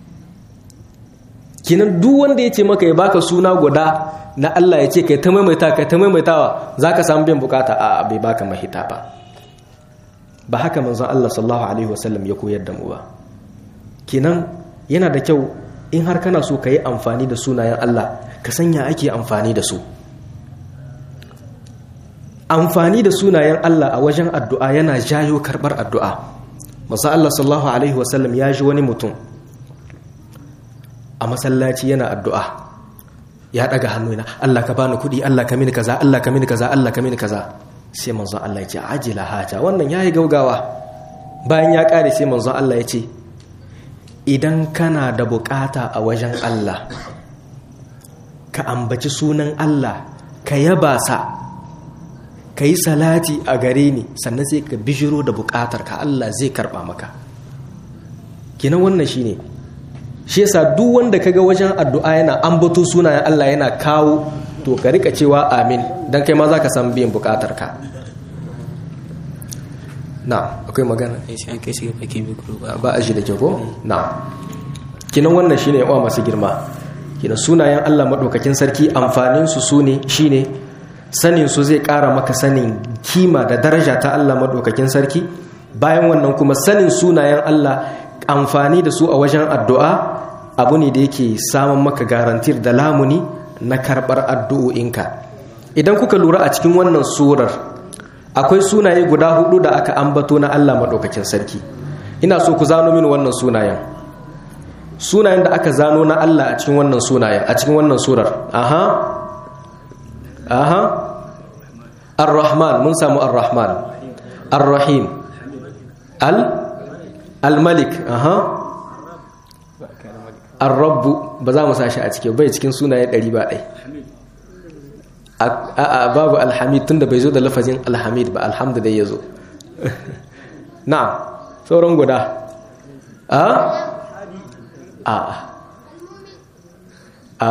kinan duk wanda ya ce maka ya baka suna guda na Allah ya ce kai ta maimaita kai ta maimaitawa za ka samu biyan bukata a bai baka mahita ba ba haka manzon Allah sallallahu alaihi wasallam ya koyar da mu ba kinan yana da kyau in har kana so ka yi amfani da sunayen Allah ka sanya ake amfani da su amfani da sunayen Allah a wajen addu'a yana jayo karɓar addu'a masu Allah sallallahu Alaihi wasallam ya ji wani mutum a masallaci yana addu'a ya ɗaga hannu yana Allah ka bani kuɗi Allah ka mini kaza Allah ka mini kaza Allah ka mini kaza sai manzon Allah ya ce ajila haja wannan ya yi gaugawa bayan ya ƙare sai manzon Allah ya ce idan kana da bukata a wajen Allah ka ambaci sunan Allah ka yaba sa ka yi salati a gare ni sannan sai ka bijiro da bukatar ka Allah zai karba maka kinan wannan shine shi yasa duk wanda kaga wajen addu'a yana ambato sunayen Allah yana kawo to ka rika cewa amin dan kai ma zaka san biyan bukatar ka na akwai magana ba a shi da ko na kinan wannan shine yawa masu girma kinan sunayen Allah madaukakin sarki amfanin su sune shine sanin su zai ƙara maka sanin kima da daraja ta Allah maɗaukakin sarki bayan wannan kuma sanin sunayen Allah amfani da su a wajen addu'a abu ne da yake samun maka garantir da lamuni na karɓar addu'o'inka idan kuka lura a cikin wannan surar akwai sunaye guda hudu da aka ambato na Allah maɗaukakin sarki ina so ku zano min wannan sunayen sunayen da aka zano na Allah a cikin wannan sunayen a cikin wannan surar aha aha ar-rahman mun samu ar-rahman ar-rahim al al-malik aha ar-rabb ba za mu sashi a cikin bai cikin sunaye 100 ba dai a babu alhamid tunda bai zo da lafazin alhamid ba alhamdu da yazo na'am sauran guda a a a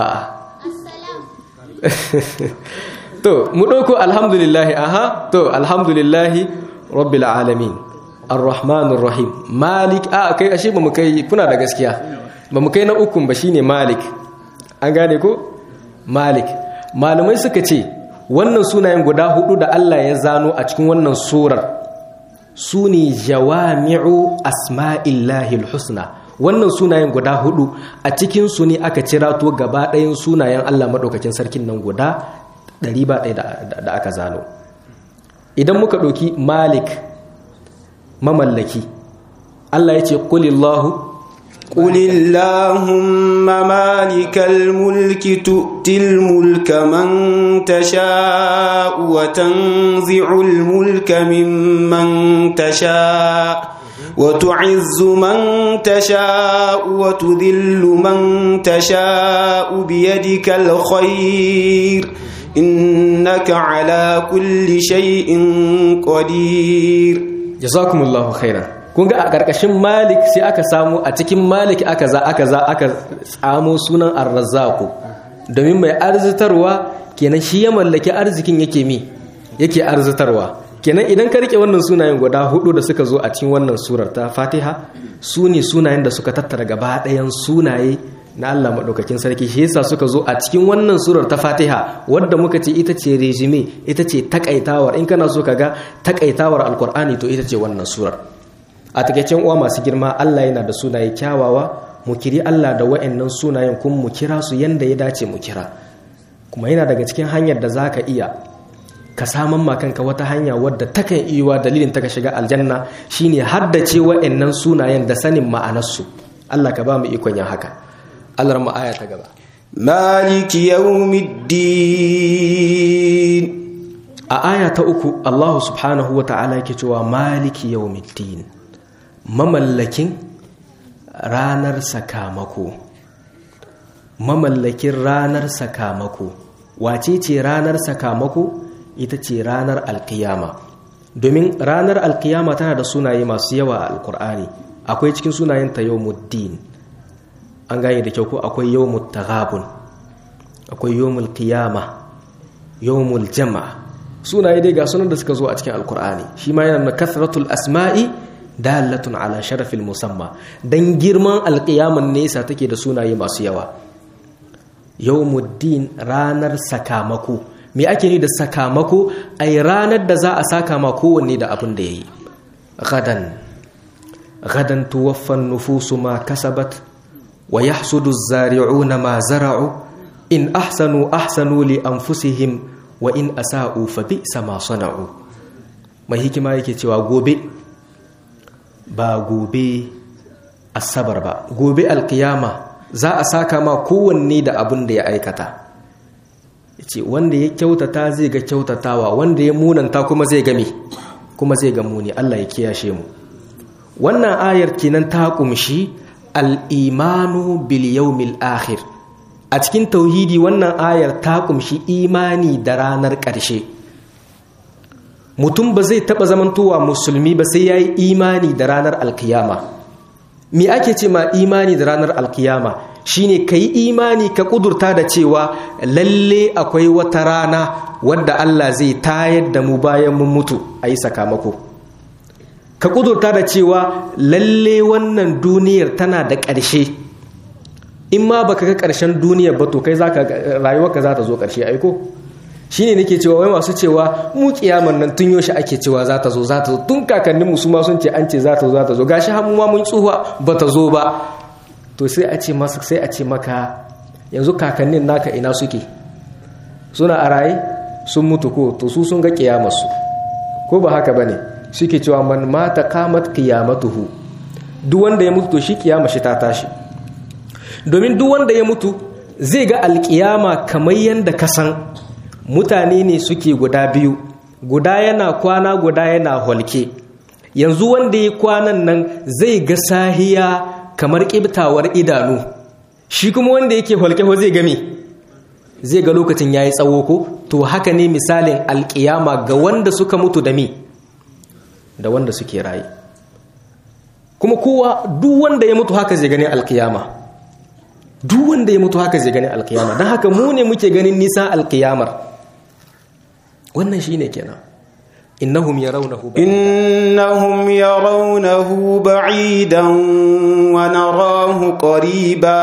to mu ɗauko alhamdulillahi aha to alhamdulillahi rabbil alamin arrahmanir rahim malik a kai ashe ba mu kai kuna da gaskiya ba mu kai na ukun ba shine malik an gane ko malik malamai suka ce wannan sunayen guda hudu da Allah ya zano a cikin wannan surar su ne jawami'u asma'illahi husna wannan sunayen guda hudu a cikin su ne aka cirato gaba ɗayan sunayen Allah maɗaukakin sarkin nan guda ɗari ba ɗaya da aka zano idan muka ɗauki malik mamallaki Allah yace qulillahu قل اللهم مالك الملك تؤتي الملك من تشاء وتنزع الملك ممن تشاء وتعز من تشاء وتذل من تشاء بيدك الخير إنك على كل شيء قدير جزاكم الله خيرا kun ga a ƙarƙashin malik sai aka samu a cikin malik aka za aka za aka tsamo sunan arrazzaku domin mai arzitarwa kenan shi ya mallaki arzikin yake mi yake arzitarwa kenan idan ka rike wannan sunayen guda hudu da suka zo a cikin wannan surar ta fatiha su ne sunayen da suka tattara gaba ɗayan sunaye na Allah maɗaukakin sarki shi yasa suka zo a cikin wannan surar ta fatiha wadda muka ce ita ce resume ita ce takaitawar in kana so ka ga takaitawar alkur'ani to ita ce wannan surar a takaicen uwa masu girma Allah yana da sunaye kyawawa mu kiri Allah da wa'annan sunayen kuma mu kira su yanda ya dace mu kira kuma yana daga cikin hanyar da zaka iya ka saman ma kanka wata hanya wadda takan iya dalilin ta ka shiga aljanna shine haddace wa'annan sunayen da sanin ma'anarsu Allah ka ba mu ikon yin haka Allah mu aya ta gaba maliki yawmiddin a aya ta uku Allah subhanahu wa ta'ala yake cewa maliki yawmiddin mamallakin ranar sakamako mamallakin ranar sakamako wace ce ranar sakamako ita ce ranar alkiyama domin ranar alkiyama tana da sunaye masu yawa a alkur'ani akwai cikin sunayenta yawmuddin an gane da kyau ko akwai yawmut taghabun akwai yawmul qiyama yawmul jama'a sunaye dai ga sunan da suka zo a cikin alkur'ani shi ma yana da kasratul asma'i dalatun ala sharafil musamma dan girman alƙiyaman nesa take da sunaye masu yawa yawmuddin ranar sakamako me ake ni da sakamako ai ranar da za a saka ma kowanne da abin da yayi gadan gadan tuwaffan nufusu ma kasabat wa yahsudu az-zari'una ma zara'u in ahsanu ahsanu li anfusihim wa in asa'u fa bi'sa ma sana'u mai hikima yake cewa gobe ba gobe asabar ba gobe alkiyama za a saka ma kowanne da abin da ya aikata ce wanda ya kyautata zai ga kyautatawa wanda ya munanta kuma zai game kuma zai ga muni Allah ya kiyashe mu wannan ayar kenan ta kumshi al-imanu bil yawmil akhir a cikin tauhidi wannan ayar ta kumshi imani da ranar ƙarshe mutum ba zai taɓa zamantowa musulmi ba sai ya yi imani da ranar alkiyama me ake ce ma imani da ranar alkiyama shine ka yi imani ka ƙudurta da cewa lalle akwai wata rana wadda Allah zai tayar da mu bayan mun mutu a yi sakamako ka ƙudurta da cewa lalle wannan duniyar tana da ƙarshe in ma baka ga ƙarshen duniyar ba to kai rayuwarka za ta zo ƙarshe aiko shine nake cewa wai masu cewa mu kiyaman nan tun yoshi ake cewa za ta zo za ta zo tun kakanninmu su ma sun ce an ce za ta zo za ta zo gashi har ma mun tsuwa ba ta zo ba to sai a ce masa sai a ce maka yanzu kakannin naka ina suke suna a raye sun mutu ko to su sun ga kiyamarsu ko ba haka bane suke cewa man mata qamat qiyamatuhu duk wanda ya mutu to shi kiyama shi ta tashi domin duk wanda ya mutu zai ga alkiyama kamar yanda ka san mutane ne suke guda biyu guda yana kwana guda yana holke yanzu wanda ya kwanan nan zai ga sahiya kamar ƙibtawar idanu shi kuma wanda yake holke ko zai game zai ga lokacin yayi tsawo ko to haka ne misalin alƙiyama ga wanda suka mutu da me da wanda suke raye kuma kowa duk wanda ya mutu haka zai gani alƙiyama duk wanda ya mutu haka zai gani alƙiyama don haka mu ne muke ganin nisan alƙiyamar wannan shine kenan innahum yarawnahu innahum yarawnahu ba'idan wa narahu qariba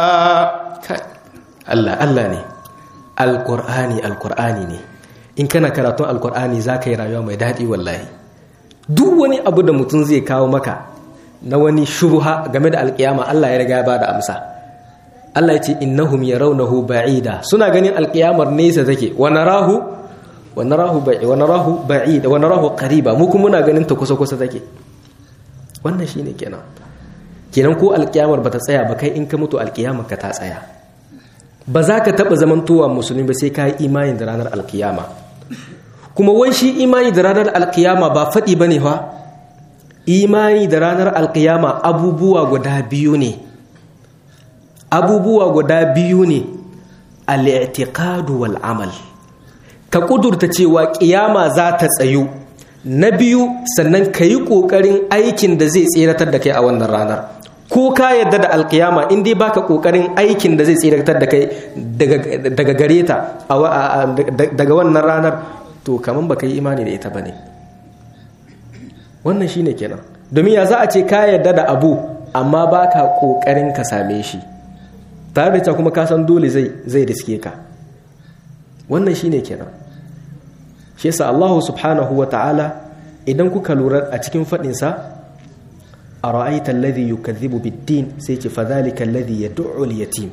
Allah Allah ne alqur'ani alqur'ani ne in kana karatun alqur'ani zaka yi rayuwa mai dadi wallahi duk wani abu da mutum zai kawo maka na wani shubha game da alkiyama Allah ya riga ya bada amsa Allah ya ce innahum yarawnahu ba'ida suna ganin alkiyamar nesa take wa narahu wa narahu ba'i wa narahu ba'ida wa narahu qariba mu kuma muna ganin ta kusa kusa take wannan shine kenan kenan ko alkiyamar ba ta tsaya ba kai in ka mutu alkiyamar ka ta tsaya ba za ka taɓa zamantowa musulmi ba sai ka yi imani da ranar alkiyama kuma wai shi imani da ranar alkiyama ba faɗi ba ne fa imani da ranar alkiyama abubuwa guda biyu ne abubuwa guda biyu ne al'itiqadu wal amal ka kudurta cewa kiyama za ta tsayu na biyu sannan ka yi ƙoƙarin aikin da zai tseratar da kai a wannan ranar ko ka yadda da alkiyama in dai baka ƙoƙarin aikin da zai tseratar da kai daga gare ta daga wannan ranar to kaman baka yi imani da ita ba ne wannan shine kenan domin ya za a ce ka yadda da abu amma baka ƙoƙarin ka same shi tare da kuma ka san dole zai zai riske ka wannan shine kenan shi yasa Allah subhanahu wa ta'ala idan kuka lura a cikin fadin sa ara'aita alladhi yukadhibu bid-din sai ce fadhalika alladhi yad'u al-yatim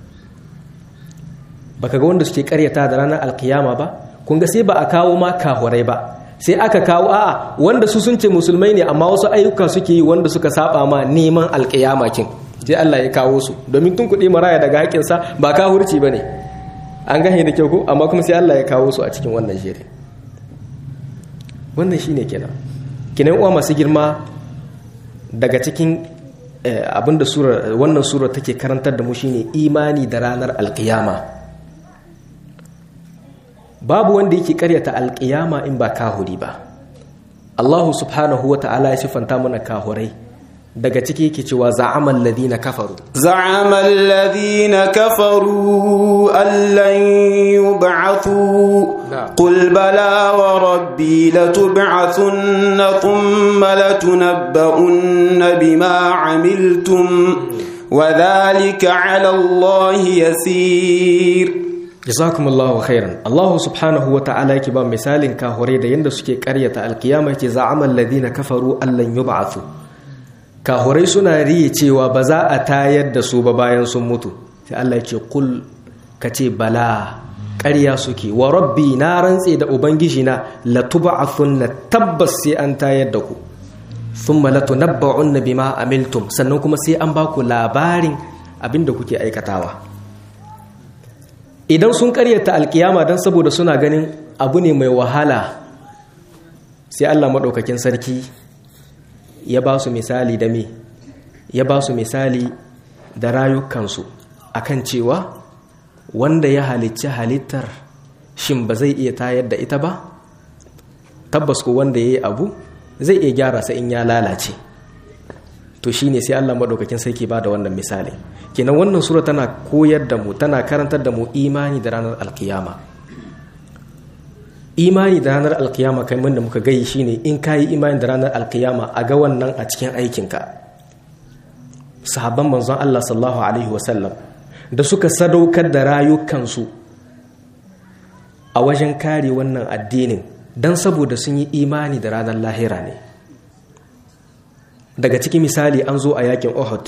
baka ga wanda suke karyata da ranar alkiyama ba kun ga sai ba a kawo ma kahurai ba sai aka kawo a'a wanda su sun ce musulmai ne amma wasu ayyuka suke yi wanda suka saba ma neman alkiyama kin sai Allah ya kawo su domin tun kuɗi maraya daga haƙinsa ba kahurci ba ne an gane da kyau ko amma kuma sai Allah ya kawo su a cikin wannan shirin wannan shine kenan kinan uwa masu girma daga cikin abinda sura wannan sura take karantar da mu shine imani da ranar alkiyama babu wanda yake karyata alkiyama in ba kahuri ba Allah subhanahu wa ta'ala ya sifanta mana kahurai daga ciki yake cewa za'amal ladina kafaru za'amal ladina kafaru allan yub'athu qul bala wa rabbi latub'athunna thumma latunabba'unna bima 'amiltum wa dhalika 'ala Allah yasir jazakumullahu khairan Allah subhanahu wa ta'ala yake ba misalin kahure da yanda suke karyata alkiyama yake za'amal ladina kafaru allan yub'athu kahurai suna riye cewa ba za a tayar da su ba bayan sun mutu sai Allah ce kul ka ce bala ƙarya suke wa rabbi na rantse da ubangiji na latub'athunna tabbas sai an tayar da ku thumma latunabba'unna bima amiltum sannan kuma sai an baku labarin abinda kuke aikatawa idan sun ƙaryata alkiyama dan saboda suna ganin abu ne mai wahala sai Allah madaukakin sarki ya ba su misali da me ya ba su misali da rayukansu akan cewa wanda ya halicci halittar shin ba zai iya tayar da ita ba tabbas ko wanda ya yi abu zai iya gyara sa in ya lalace to shine sai Allah madaukakin sarki ba da wannan misali kenan wannan sura tana koyar da mu tana karantar da mu imani da ranar alkiyama imani da ranar alkiyama kai da muka gai shine in ka yi imani da ranar alkiyama a ga wannan a cikin aikinka sahabban manzon Allah sallallahu alaihi wasallam da suka sadaukar da rayukansu a wajen kare wannan addinin don saboda sun yi imani da ranar lahira ne daga cikin misali an zo a yakin Uhud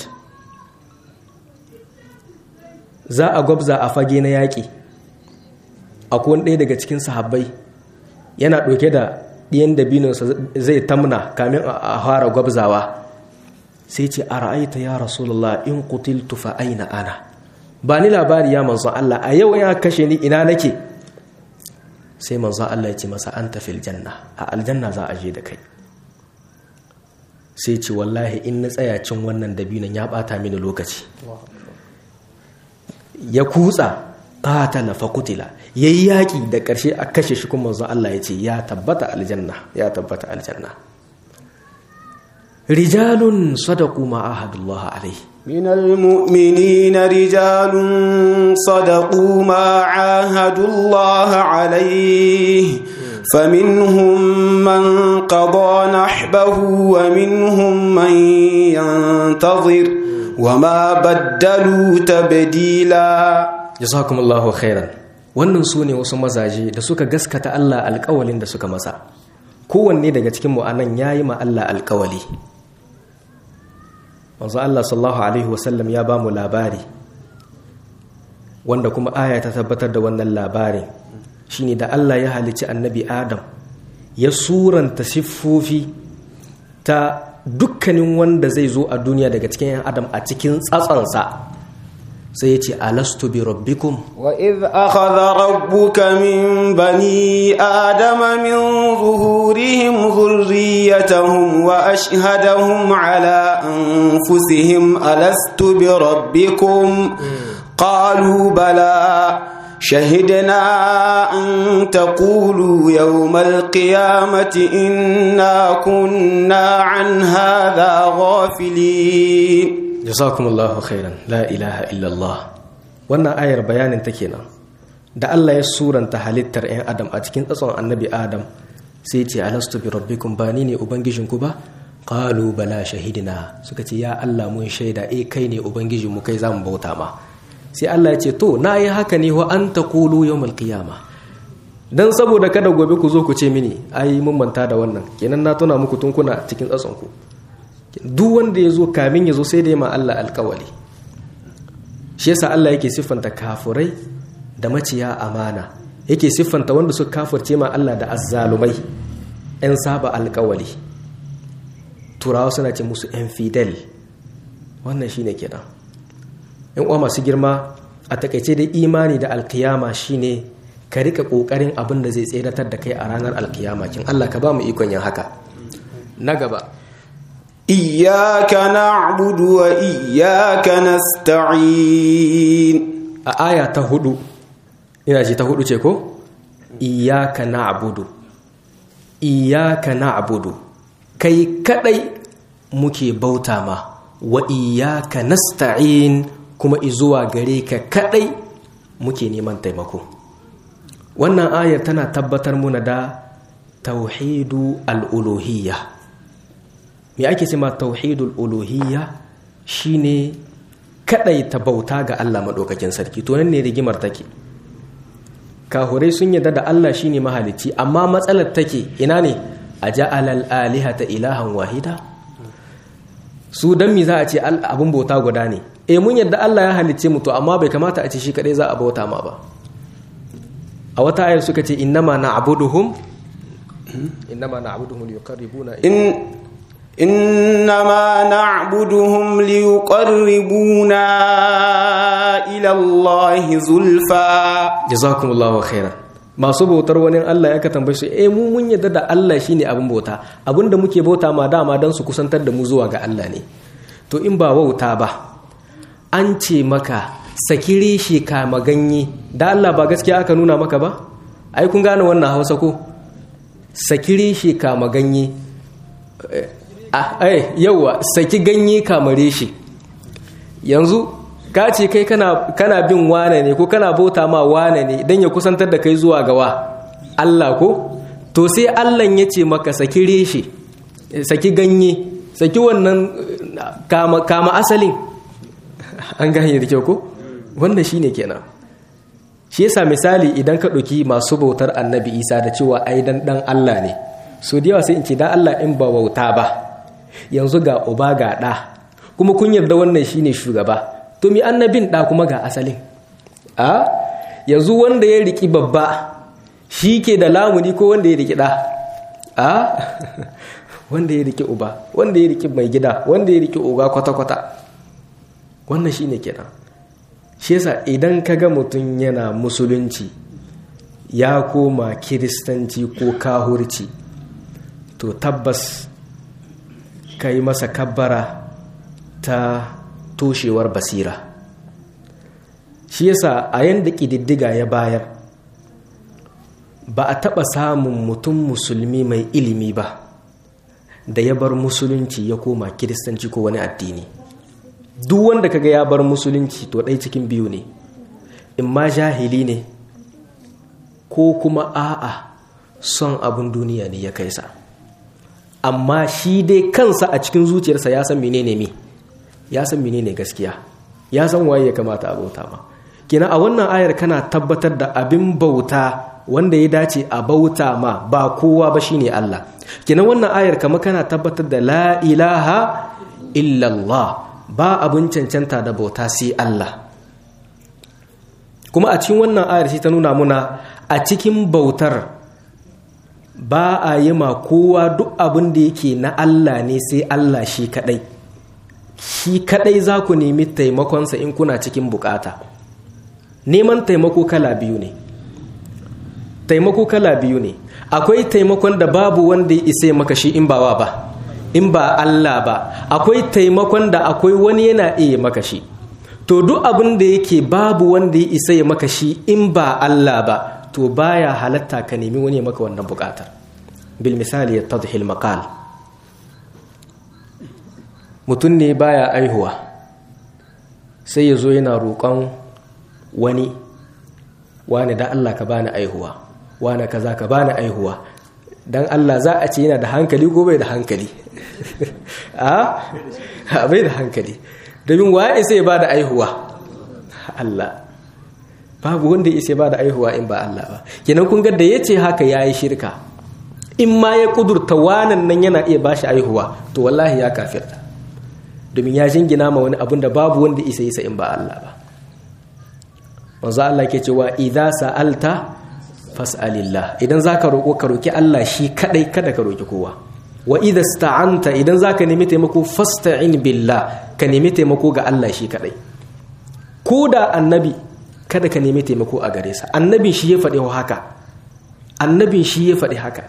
za a gwabza a fage na yaƙi akwai ɗaya daga cikin sahabbai yana ɗauke da ɗiyan dabinonsa zai tamna kamin a fara gwabzawa sai ce a ra'aita ya rasulullah in kutiltu fa aina ana ba ni labari ya manzon Allah a yau ya kashe ni ina nake sai manzon Allah ya ce masa an tafi aljanna a aljanna za a je da kai sai ce wallahi in na tsaya cin wannan dabinon ya bata mini lokaci ya kutsa qatala fa qutila yayi yaki da karshe a kashe shi kuma manzo Allah ya ce ya tabbata aljanna ya tabbata aljanna rijalun sadaqu ma ahadullah alaihi من المؤمنين رجال صدقوا ما عاهدوا الله عليه فمنهم من قضى نحبه ومنهم من ينتظر وما بدلوا تبديلا jazakumullahu khairan wannan su ne wasu mazaje da suka gaskata Allah alƙawalin da suka masa kowanne daga cikin mu anan yayi ma Allah alƙawali manzo Allah sallallahu alaihi wasallam ya bamu labari wanda kuma aya ta tabbatar da wannan labarin shine da Allah ya halicci annabi Adam ya suranta siffofi ta dukkanin wanda zai zo a duniya daga cikin 'yan adam a cikin tsatsansa sai ya ce alastu bi rabbikum وإذ أخذ ربك من بني آدم من ظهورهم ذريتهم وأشهدهم على أنفسهم ألست بربكم قالوا بلى شهدنا أن تقولوا يوم القيامة إنا كنا عن هذا غافلين jazakumullahu khairan la ilaha illallah wannan ayar bayanin ta kenan da Allah ya suranta halittar 'yan adam a cikin tsatson annabi adam sai ce alastu bi rabbikum ba ni ne ubangijinku ba qalu bala shahidina suka ce ya Allah mun shaida eh kai ne ubangijin mu kai zamu bauta ma sai Allah ya ce to na yi haka ne wa an taqulu yawmal qiyama dan saboda kada gobe ku zo ku ce mini ai mun manta da wannan kenan na tuna muku tun kuna cikin tsatson ku duk wanda ya zo kamin ya zo sai da ma Allah alkawali shi yasa Allah yake siffanta kafurai da maciya amana yake siffanta wanda suka kafurce ma Allah da azzalumai yan saba alkawali turawa suna ce musu yan fidel wannan shine kenan yan uwa masu girma a takaice da imani da alkiyama shine ka rika kokarin abin da zai tseratar da kai a ranar alkiyama kin Allah ka ba mu ikon yin haka na gaba إياك نعبد وإياك نستعين a aya ta hudu ina ce ta hudu ce ko iyaka na'budu iyaka na'budu kai kadai muke bauta ma wa iyaka nasta'in kuma izuwa gare ka kadai muke neman taimako wannan ayar tana tabbatar muna da tauhidu al-uluhiyya me ake ce ma tauhidul uluhiyya shine kadai ta bauta ga Allah madaukakin sarki to nan ne rigimar take kahurai sun yarda da Allah shine mahalicci amma matsalar take ina ne aja'al al-alihata ilahan wahida su dan mi za a ce abun bauta guda ne eh mun yarda Allah ya halicce mu to amma bai kamata a ce shi kadai za a bauta ma ba a wata ayar suka ce innama na'buduhum innama na'buduhum liqarribuna إن إنما نعبدهم ليقربونا إلى الله زلفى jazakumullahu khairan masu bautar wani Allah ya ka tambaye su eh mu mun yadda da Allah shine abin bauta abinda muke bauta ma dama dan su kusantar da mu zuwa ga Allah ne to in ba wauta ba an ce maka sakire shi ka maganye da Allah ba gaskiya aka nuna maka ba ai kun gane wannan Hausa ko sakire shi ka maganye eh yawa saki ganye kamare shi yanzu ka ce kai kana, kana bin wane ne ko kana bauta ma wane ne don ya kusantar da kai zuwa gawa Allah ko to sai Allah ya ce maka saki reshe saki ganye saki wannan kama, kama asalin an gane da kyau ko wannan shine kenan shi yasa misali idan ka ɗauki masu bautar annabi isa da cewa ai dan dan Allah ne so da yawa sai in ce dan Allah in ba bauta ba yanzu ga uba ga ɗa kuma kun yarda wannan shine shugaba to mi annabin ɗa kuma ga asalin a yanzu wanda ya riki babba shi ke da lamuni ko wanda ya riki ɗa a wanda ya riki uba wanda ya riki mai gida wanda ya riki uga kwata-kwata wannan shi ne kenan shi yasa idan ka ga mutum yana musulunci ya koma kiristanci ko kahurci to tabbas ka yi masa kabbara ta toshewar basira shi yasa a yanda ƙididdiga ya bayar ba a taɓa samun mutum musulmi mai ilimi ba da ya bar musulunci ya koma kiristanci ko wani addini duk wanda kaga ya bar musulunci to ɗai cikin biyu ne in ma jahili ne ko kuma a'a son abin duniya ne ya kai sa amma shi dai kansa a cikin zuciyarsa ya san menene me ya san menene gaskiya ya san waye ya kamata a bauta ma kina a wannan ayar kana tabbatar da abin bauta wanda ya dace a bauta ma ba kowa ba shine Allah kina wannan ayar kama kana tabbatar da la ilaha illallah ba abin cancanta da bauta sai Allah kuma a cikin wannan ayar shi ta nuna muna a cikin bautar ba a yi ma kowa duk abin da yake na Allah ne sai Allah shi kadai shi kadai za ku nemi taimakonsa in kuna cikin bukata neman taimako kala biyu ne taimako kala biyu ne akwai taimakon da babu wanda ya isa maka shi in ba wa ba in ba Allah ba akwai taimakon da akwai wani yana iya maka shi to duk abin da yake babu wanda ya isa ya maka shi in ba Allah ba to baya halatta ka nemi wani maka wannan bukatar bil misali ya tadhil maqal mutum ne baya aihuwa sai ya zo yana roƙon wani wani da Allah ka bani aihuwa wani kaza ka bani aihuwa dan Allah za a ce yana da hankali ko bai da hankali a bai da hankali domin waye sai ba da aihuwa Allah babu wanda ya ba da aihuwa in ba Allah ba kenan kun ga da yace haka yayi shirka in ma ya kudurta wanan nan yana iya bashi aihuwa to wallahi ya kafirta domin ya jingina ma wani abun da babu wanda isa isa in ba Allah ba manzo Allah ke cewa idza sa'alta fas'alillah idan zaka roko ka roki Allah shi kadai kada ka roki kowa wa idza sta'anta idan zaka nemi taimako fasta'in billah ka nemi taimako ga Allah shi kadai ko da annabi kada ka nemi taimako a gare sa annabin shi ya faɗi haka annabin shi ya faɗi haka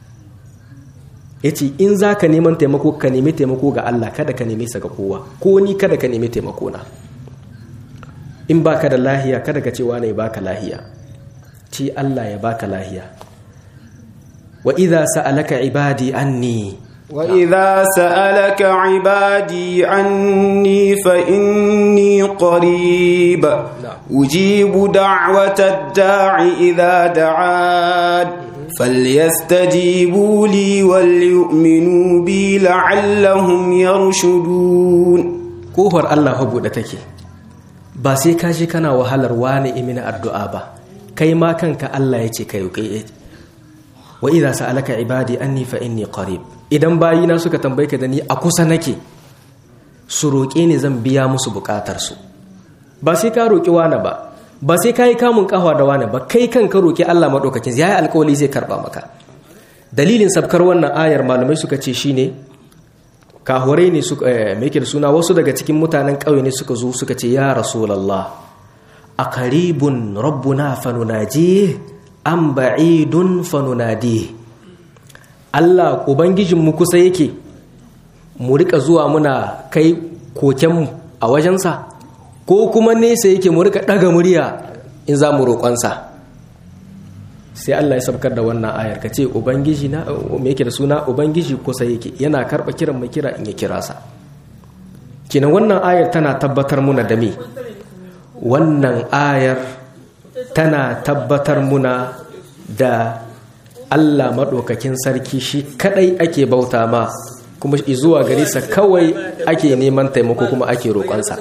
yace in zaka neman taimako ka nemi taimako ga Allah kada ka nemi sa ga kowa ko ni kada ka nemi taimako na in baka da lahiya kada ka ce wane baka lahiya ci Allah ya baka lahiya wa idza sa'alaka ibadi anni wa idza sa'alaka ibadi anni fa inni qarib ujibu da'wata da'i idza da'ad فليستجيبوا لي وليؤمنوا بي لعلهم يرشدون kofar Allah fa buɗe take ba sai ka je kana wahalar wani imina addu'a ba kai ma kanka Allah ya ce kai kai wa idza sa'alaka ibadi anni fa inni qarib idan bayina suka tambaye ka da ni a kusa nake su roƙe ni zan biya musu buƙatar su ba sai ka roƙi wani ba ba sai ka yi kamun kawa da wani ba kai kan ka roƙi Allah maɗaukakin ya yi alƙawali zai karɓa maka dalilin sabkar wannan ayar malamai suka ce shine kahurai ne suka mai da suna wasu daga cikin mutanen ƙauye ne suka zo suka ce ya rasulallah a karibun rabbuna fanunaji an ba'idun fanunadi Allah ubangijinmu kusa yake mu rika zuwa muna kai kokenmu a wajensa ko kuma nesa yake mu rika daga murya in za mu roƙonsa sai Allah ya sabkar da wannan ayar ka ce ubangiji na me yake da suna ubangiji kusa yake yana karɓa kiran mai kira in ya kira sa kinan wannan ayar tana tabbatar muna da me wannan ayar tana tabbatar muna da Allah maɗaukakin sarki shi kadai ake bauta ma kuma zuwa gare sa kawai ake neman taimako kuma ake roƙonsa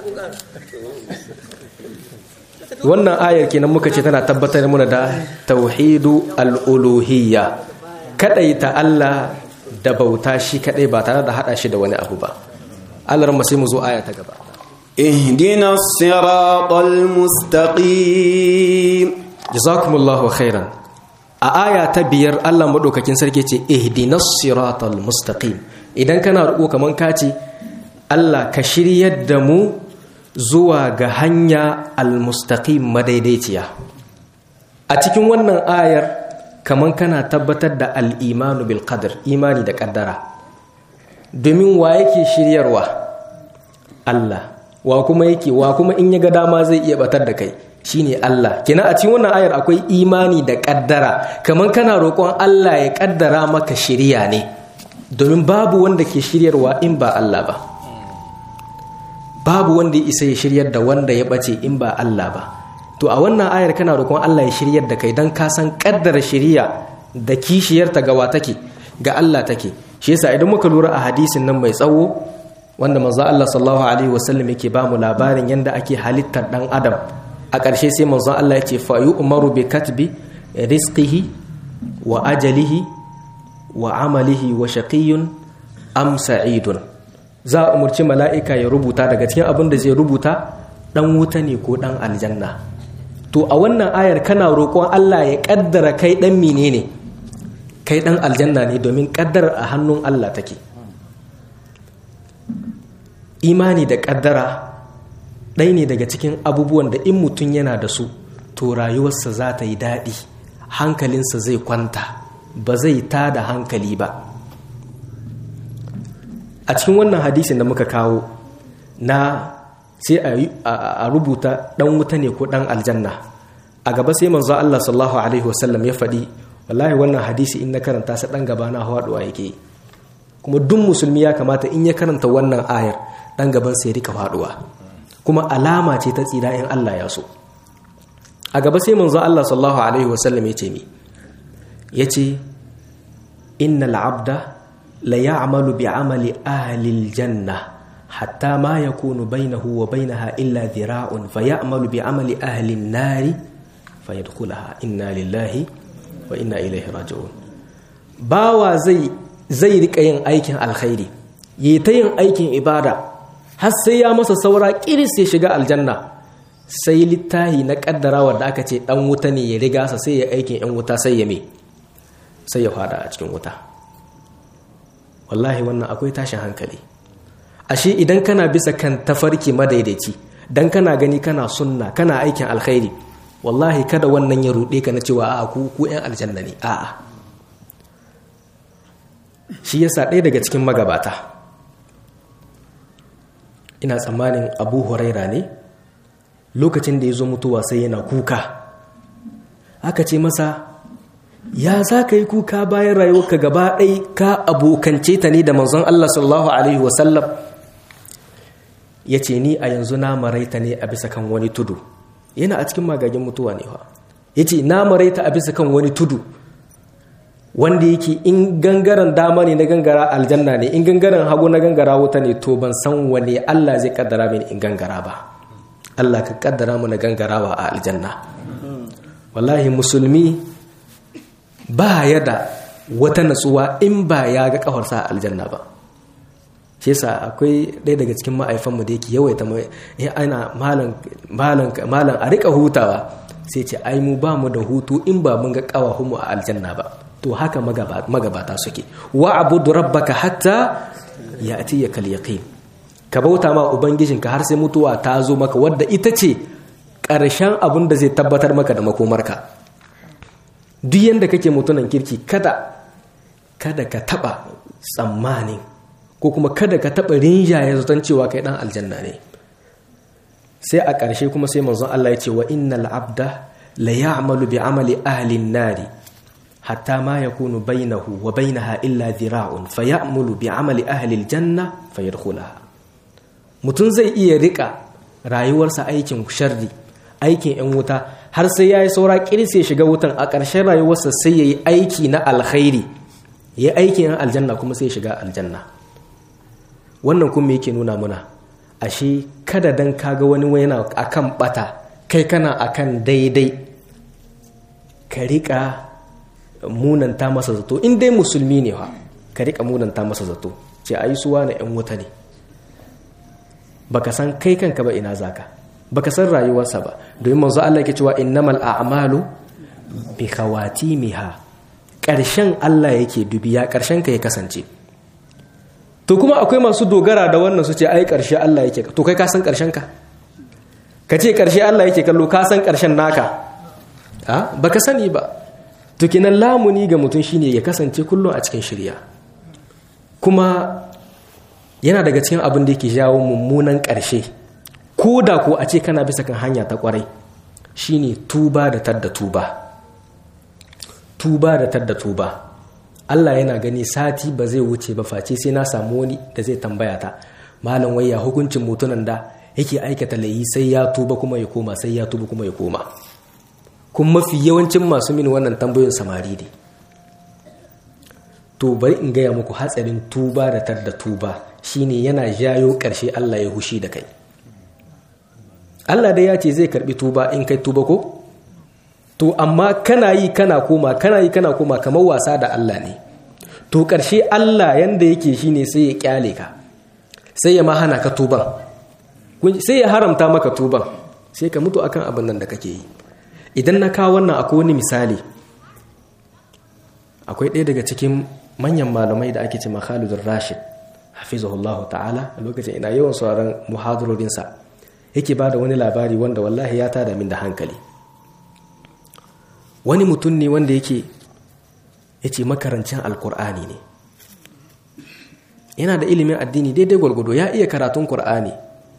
wannan ayar kenan muka ce tana tabbatar muna da tauhidu al'uluhiyya ta Allah da bauta shi kadai ba tare da hada shi da wani abu ba Allah sai mu zo aya ta gaba اهدنا الصراط المستقيم jazakumullahu khairan a aya ta biyar Allah madaukakin sarki ce ihdinas siratal mustaqim idan kana roƙo kaman ka ce Allah ka shiryar da mu zuwa ga hanya almustaqim madaidaiciya a cikin wannan ayar kaman kana tabbatar da al'imanu bil qadr imani da kaddara domin wa yake shiryarwa Allah wa kuma yake wa kuma in ya ga dama zai iya batar da kai shine Allah kina a cikin wannan ayar akwai imani da kaddara kaman kana roƙon Allah ya kaddara maka shiriya ne domin babu wanda ke shiryarwa in ba Allah ba babu wanda ya isa ya shiryar da wanda ya bace in ba Allah ba to a wannan ayar kana roƙon Allah ya shiryar da kai dan ka san kaddara shiriya da kishiyarta ga wa take ga Allah take shi yasa idan muka lura a hadisin nan mai tsawo wanda manzo Allah sallallahu alaihi wasallam yake ba mu labarin yanda ake halittar dan adam a ƙarshe sai manzo Allah ya ce fa yu'maru bi katbi rizqihi wa ajalihi wa amalihi wa shaqiyyun am sa'idun za a umarci mala'ika ya rubuta daga cikin abin da zai rubuta ɗan wuta ne ko ɗan aljanna to a wannan ayar kana roƙon Allah ya ƙaddara kai ɗan mine ne kai dan aljanna ne domin kaddara a hannun Allah take imani da kaddara ɗaya ne daga cikin abubuwan da in mutum yana da su to rayuwarsa za ta yi daɗi hankalinsa zai kwanta ba zai ta da hankali ba a cikin wannan hadisin da muka kawo na sai a rubuta ɗan wuta ne ko ɗan aljanna a gaba sai manzo Allah sallallahu alaihi wasallam ya faɗi wallahi wannan hadisi in na karanta sa ɗan gaba na hawaɗuwa yake kuma duk musulmi ya kamata in ya karanta wannan ayar ɗan gaban sai rika faɗuwa kuma alama ce ta tsira in Allah ya so a gaba sai manzo Allah sallallahu alaihi wasallam ya ce mi ya ce innal abda la ya'malu bi amali ahli aljanna hatta ma yakunu bainahu wa bainaha illa dhira'un fa ya'malu bi amali ahli an-nari fa yadkhulaha inna lillahi wa inna ilaihi raji'un bawa zai zai rika yin aikin alkhairi yi ta yin aikin ibada har sai ya masa saura kiris ya shiga aljanna sai littahi na kaddarawa da aka ce dan wuta ne ya riga sa sai ya aikin yan wuta sai ya me sai ya fada a cikin wuta wallahi wannan akwai tashin hankali ashe idan kana bisa kan tafarki madaidaici dan kana gani kana sunna kana aikin alkhairi wallahi kada wannan ya rude ka na cewa a'a ku ku yan aljanna ne a'a shi yasa ɗaya daga cikin magabata ina tsammanin abu huraira ne lokacin da ya zo mutuwa sai yana kuka aka ce masa ya za ka yi kuka bayan rayuwarka gaba ɗai ka abokance ta ne da manzon Allah sallallahu Alaihi wasallam ya ce ni a yanzu na maraita ne a bisa kan wani tudu yana a cikin magagin mutuwa ne ya ce na maraita a bisa kan wani tudu wanda yake in gangaren dama ne na gangara aljanna ne in gangaren hagu na gangara wuta ne to ban san wane Allah zai kaddara mini in gangara ba Allah ka kaddara mu na gangarawa a aljanna wallahi musulmi ba ya da wata natsuwa in ba ya ga kafarsa a aljanna ba shi yasa akwai ɗaya daga cikin ma'aifanmu da yake yawaita ya ana malam a rika hutawa sai ce ai mu ba mu da hutu in ba mun ga mu a aljanna ba to haka magabata suke wa abudu rabbaka hatta ya ati ya kal yaqin ka bauta ma ubangijinka har sai mutuwa ta zo maka wadda ita ce ƙarshen abin da zai tabbatar maka da makomarka duk yanda kake mutunan kirki kada kada ka taba tsammanin ko kuma kada ka taba rinjaye zaton cewa kai dan aljanna ne sai a ƙarshe kuma sai manzon Allah ya ce wa innal abda la ya'malu bi amali ahli nari hatta ma yakunu bainahu wa bainaha illa dhira'un fayamulu bi amali ahli aljanna fayadkhulaha mutum zai iya rika rayuwarsa aikin sharri aikin yan wuta har sai yayi saura kirse ya shiga wutan a ƙarshen rayuwarsa sai yayi aiki na alkhairi yayi aikin yan aljanna kuma sai ya shiga aljanna wannan kuma yake nuna muna ashe kada dan kaga wani yana akan bata kai kana akan daidai ka rika munanta masa zato in dai musulmi ne fa ka rika munanta masa zato ce ayi suwa na yan wuta ne baka san kai kanka ba ina zaka baka san rayuwarsa ba domin manzo Allah yake cewa innamal a'malu bi khawatimiha karshen Allah yake dubiya karshen ka ya kasance to kuma akwai masu dogara da wannan su ce ai karshe Allah yake to kai ka san karshen ka ka ce karshe Allah yake kallo ka san karshen naka a baka sani ba to kinan lamuni ga mutum shine ya kasance kullum a cikin shirya kuma yana daga cikin abin da yake jawo mummunan ƙarshe ko da ko a ce kana bisa kan hanya ta kwarai shine tuba da tadda tuba tuba da tadda tuba Allah yana gani sati ba zai wuce ba face sai na samu wani da zai tambaya ta malam wayya hukuncin mutunan da yake aikata layi sai ya tuba kuma ya koma sai ya tuba kuma ya koma kun mafi yawancin masu min wannan tambayoyin samari ne to bari in gaya muku hatsarin tuba da tadda tuba shine yana jayo ƙarshe Allah ya hushi da kai Allah dai ya ce zai karbi tuba in kai tuba ko to amma kana yi kana koma kana yi kana koma kamar wasa da Allah ne to ƙarshe Allah yanda yake shine sai ya kyale ka sai ya ma hana ka tuban sai ya haramta maka tuban sai ka mutu akan abin nan da kake yi idan na kawo wannan akwai wani misali akwai ɗaya daga cikin manyan malamai da ake ce Khalidun Rashid hafizahullahu ta'ala a lokacin ina yawan sauran muhadarorinsa yake ba da wani labari wanda wallahi ya tada min da hankali wani mutum ne wanda yake ya ce makarancin alkur'ani ne yana da ilimin addini daidai gwargwado ya iya karatun kur'ani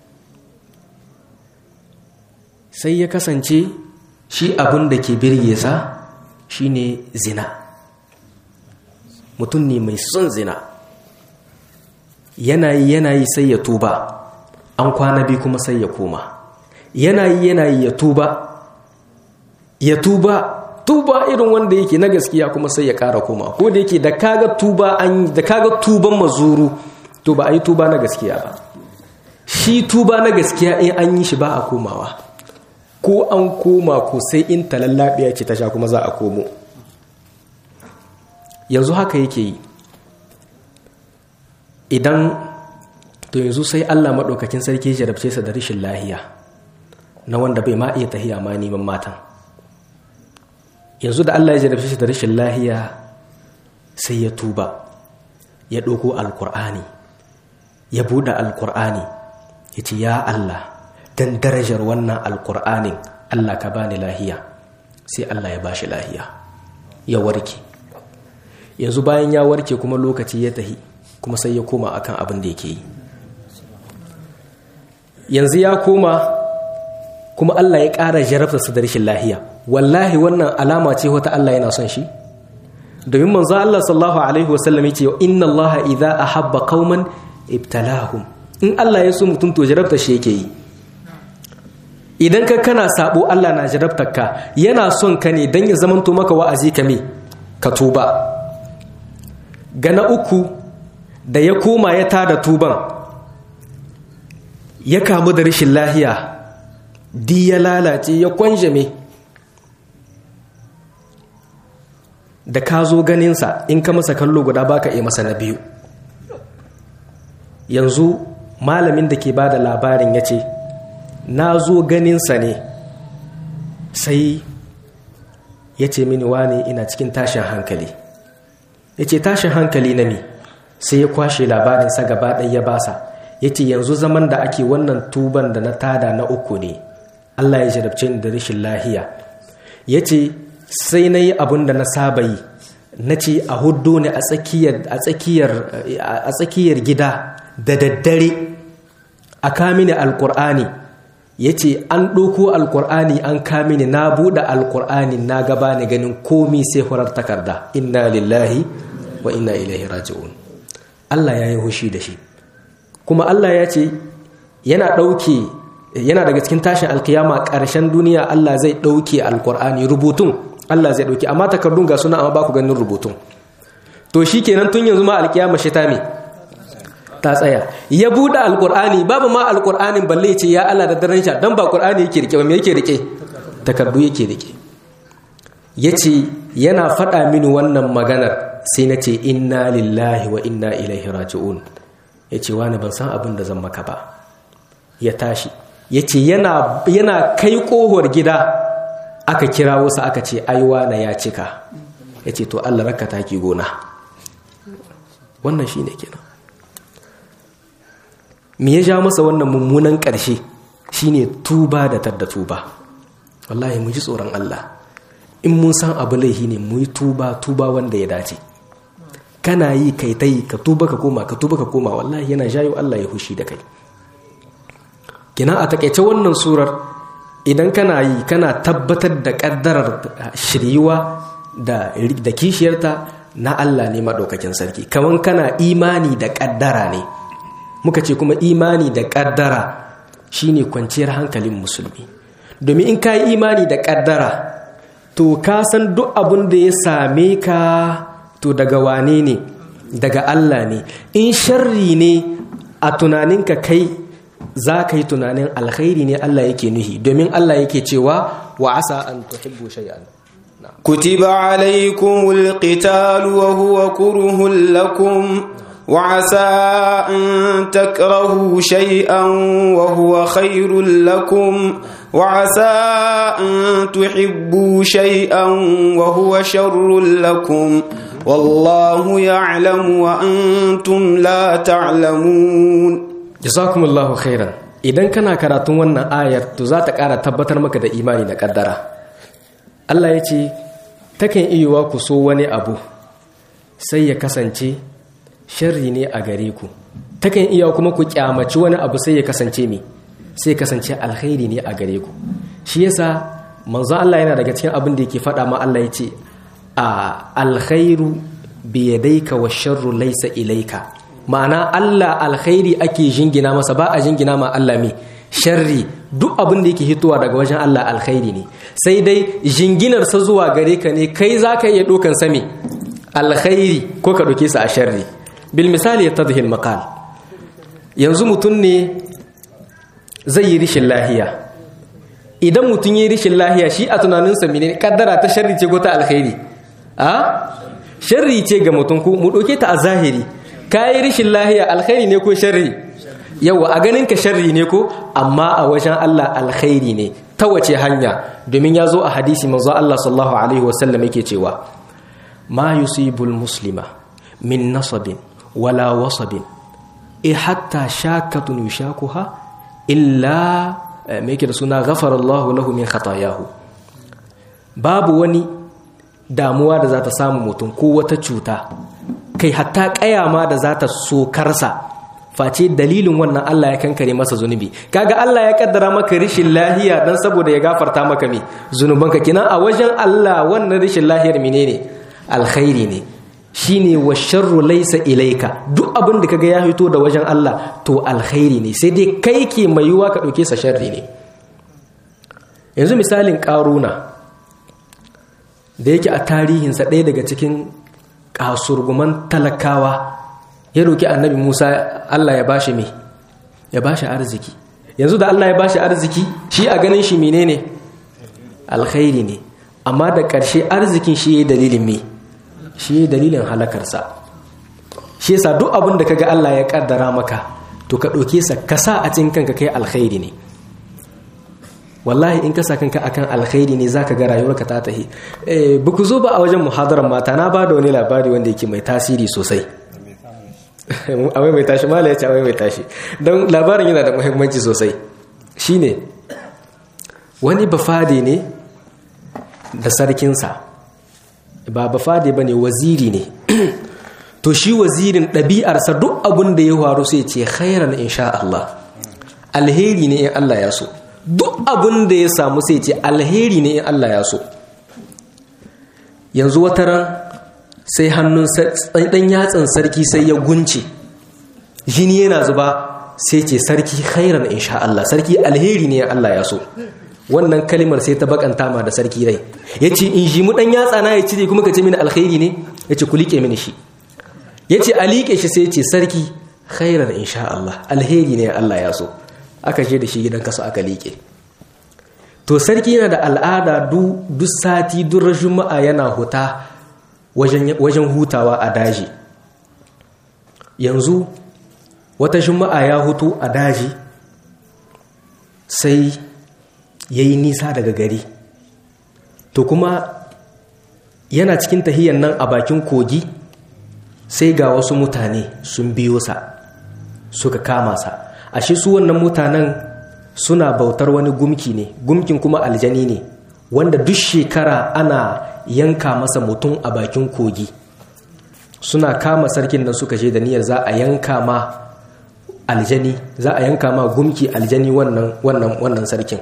sai ya kasance shi abin da ke birge sa shine zina mutum ne mai son zina yanayi yanayi sai ya tuba an kwana biyu kuma sai ya koma yanayi yanayi ya tuba ya tuba tuba irin wanda yake na gaskiya kuma sai ya kara koma ko da yake da kaga tuba an da kaga tuban mazuru to ba a yi tuba na gaskiya ba shi tuba na gaskiya in an yi shi ba a komawa ko an koma ko sai in talallabiya ce ta sha kuma za a komo yanzu haka yake yi idan to yanzu sai Allah maɗaukakin sarki ya jarabce sa da rashin lahiya na wanda bai ma iya tahiya ma neman matan yanzu da Allah ya jarabce shi da rashin lahiya sai ya tuba ya ɗauko alkur'ani ya buɗe alkur'ani ya ce ya Allah don darajar wannan alkur'anin Allah ka bani lahiya sai Allah ya bashi lahiya ya warke yanzu bayan ya warke kuma lokaci ya tahi kuma sai ya koma akan abin da yake yi yanzu ya koma kuma Allah ya ƙara jarabta su da rashin lahiya wallahi wannan alama ce wata Allah yana son shi domin manzo Allah sallallahu alaihi wasallam yace inna Allah idza ahabba qauman ibtalahum in Allah ya so mutum to jarabta shi yake yi idan ka kana sabo Allah na jarabtar ka yana son ka ne dan ya zamanto maka wa'azi ka me ka tuba gana uku da ya koma ya tada tuban ya kamu da rashin lahiya di ya lalace ya kwanjame da ka zo ganinsa in ka masa kallo guda baka iya masa na biyu yanzu malamin da ke ba da labarin ya ce na zo ganinsa ne sai ya ce mini wane ina cikin tashin hankali ya ce tashin hankali na mi sai ya kwashe labarinsa gaba ɗaya ya basa ya ce yanzu zaman da ake wannan tuban da na tada na uku ne allah ya jarabce ni da rashin lahiya ya ce sai na yi abin da na saba yi na ce a hudu ne a tsakiyar gida da daddare a kamini alkur'ani ya ce an ɗauko alkur'ani an kamini na buɗe alkur'ani na gaba ni ganin komi sai farar takarda inna lillahi wa inna ilaihi raji'un Allah ya yi hushi da shi kuma Allah ya ce yana ɗauke yana daga cikin tashin alkiyama ƙarshen duniya Allah zai ɗauke alkur'ani rubutun Allah zai ɗauke amma takardun ga suna amma ba ku ganin rubutun to shi kenan tun yanzu ma alkiyama shi ta me ta tsaya ya buɗe alkur'ani babu ma alkur'anin balle ce ya Allah da daren sha dan ba qur'ani yake rike ba me yake rike takardu yake rike yace yana faɗa mini wannan maganar sai na ce inna lillahi wa inna ilaihi raji'un yace wani ban san abin da zan maka ba ya tashi yace yana yana kai kohor gida aka kira wasu aka ce aiwa na ya cika yace to Allah raka taki gona wannan shine kenan me ya ja masa wannan mummunan ƙarshe shine tuba da tadda tuba wallahi mu ji tsoron Allah in mun san abu laihi ne mu yi tuba tuba wanda ya dace kana yi kai ta yi ka tuba ka koma ka tuba ka koma wallahi yana jayo Allah ya hushi da kai kina a takaice wannan surar idan kana yi kana tabbatar da kaddarar shiryuwa da da kishiyarta na Allah ne madaukakin sarki kaman kana imani da kaddara ne muka ce kuma imani da kaddara shine kwanciyar hankalin musulmi domin in ka yi imani da kaddara to ka san duk abin da ya same ka to daga wane ne daga Allah ne in sharri ne a tunaninka kai za ka yi tunanin alkhairi ne Allah yake nuhi domin Allah yake cewa wa asa an tuhibbu shay'an كتب عليكم القتال وهو كره لكم وعسى أن تكرهوا شيئا وهو خير لكم وعسى أن تحبوا شيئا وهو شر لكم والله يعلم وأنتم لا تعلمون jazakumullahu khairan idan kana karatun wannan ayar to za ta ƙara tabbatar maka da imani da ƙaddara Allah ya ce takan iya ku so wani abu sai ya kasance sharri ne a gare ku takan iya kuma ku kyamaci wani abu sai ya kasance me sai kasance alkhairi ne a gare ku shi yasa manzo Allah yana daga cikin abin da yake faɗa ma Allah ya ce a alkhairu bi yadayka wa sharru laysa ilayka ma'ana Allah alkhairi ake jingina masa ba a jingina ma Allah me sharri duk abin da yake hitowa daga wajen Allah alkhairi ne sai dai jinginar sa zuwa gare ka ne kai zaka iya dokan sa me alkhairi ko ka doke sa a sharri bil misali yatadhi al maqal yanzu mutum ne zai yi rishin lahiya idan mutum yi rishin lahiya shi a tunaninsa mene kaddara ta sharri ce ko ta alkhairi a sharri ce ga mutum ku mu doke ta a zahiri kayi rishin lahiya alkhairi ne ko sharri yawa a ganin ka sharri ne ko amma a wajen Allah alkhairi ne ta wace hanya domin ya zo a hadisi manzo Allah sallallahu alaihi wasallam yake cewa ma yusibul muslima min nasabin wala wasabin e hatta shakatun yushakuha illa me yake da suna ghafara Allah lahu min khatayahu babu wani damuwa da za ta samu mutum ko wata cuta kai hatta kayama da za ta sokarsa face dalilin wannan Allah ya kankare masa zunubi kaga Allah ya kaddara maka rishin lahiya dan saboda ya gafarta maka me zunubanka kinan a wajen Allah wannan rishin lahiyar menene alkhairi ne shine wa sharru laysa ilaika duk abin da kaga ya fito da wajen Allah to alkhairi ne sai dai kai ke mai yiwa ka dauke sa sharri ne yanzu misalin karuna da yake a tarihinsa ɗaya daga cikin kasurguman talakawa ya roki annabi Musa Allah ya bashi me ya bashi arziki yanzu da Allah ya bashi arziki shi a ganin shi menene alkhairi ne amma da ƙarshe arzikin shi yayi dalilin me shi yayi dalilin halakarsa shi yasa duk abin da kaga Allah ya kaddara maka to ka ɗauke sa ka sa a cikin kanka kai alkhairi ne wallahi in ka sa kanka akan alkhairi ne zaka ga rayuwarka ta tahi eh ku zo ba a wajen muhadarar mata na bada wani labari wanda yake mai tasiri sosai awai mai tashi mala ya ce awai mai tashi don labarin yana da muhimmanci sosai shine wani bafade ne da sarkinsa ba bafade ba ne waziri ne to shi wazirin ɗabi'arsa duk abin da ya faru sai ce khairan insha Allah alheri ne in Allah ya so duk abin da ya samu sai ce alheri ne in Allah ya so yanzu wata ran sai hannun ɗan yatsan sarki sai ya gunce jini yana zuba sai ce sarki khairan insha Allah sarki alheri ne Allah ya so wannan kalimar sai ta bakanta ma da sarki rai ya ce in ji mu ɗan yatsa na ya cire kuma ka ce mini alheri ne ya ce ku liƙe mini shi ya ce a liƙe shi sai ce sarki khairan insha Allah alheri ne Allah ya so aka je da shi gidan kasa aka liƙe to sarki yana da al'ada duk sati duk juma'a yana huta wajen hutawa a daji yanzu wata juma'a ya hutu a daji sai ya yi nisa daga gari to kuma yana cikin tahiyyar nan a bakin kogi sai ga wasu mutane sun biyo sa suka kama sa ashe su wannan mutanen suna bautar wani gumki ne gumkin kuma aljani ne wanda duk shekara ana yanka masa mutum a bakin kogi suna kama sarkin nan suka je da niyyar za a yanka ma aljani za a yanka ma gumki aljani wannan wannan wannan sarkin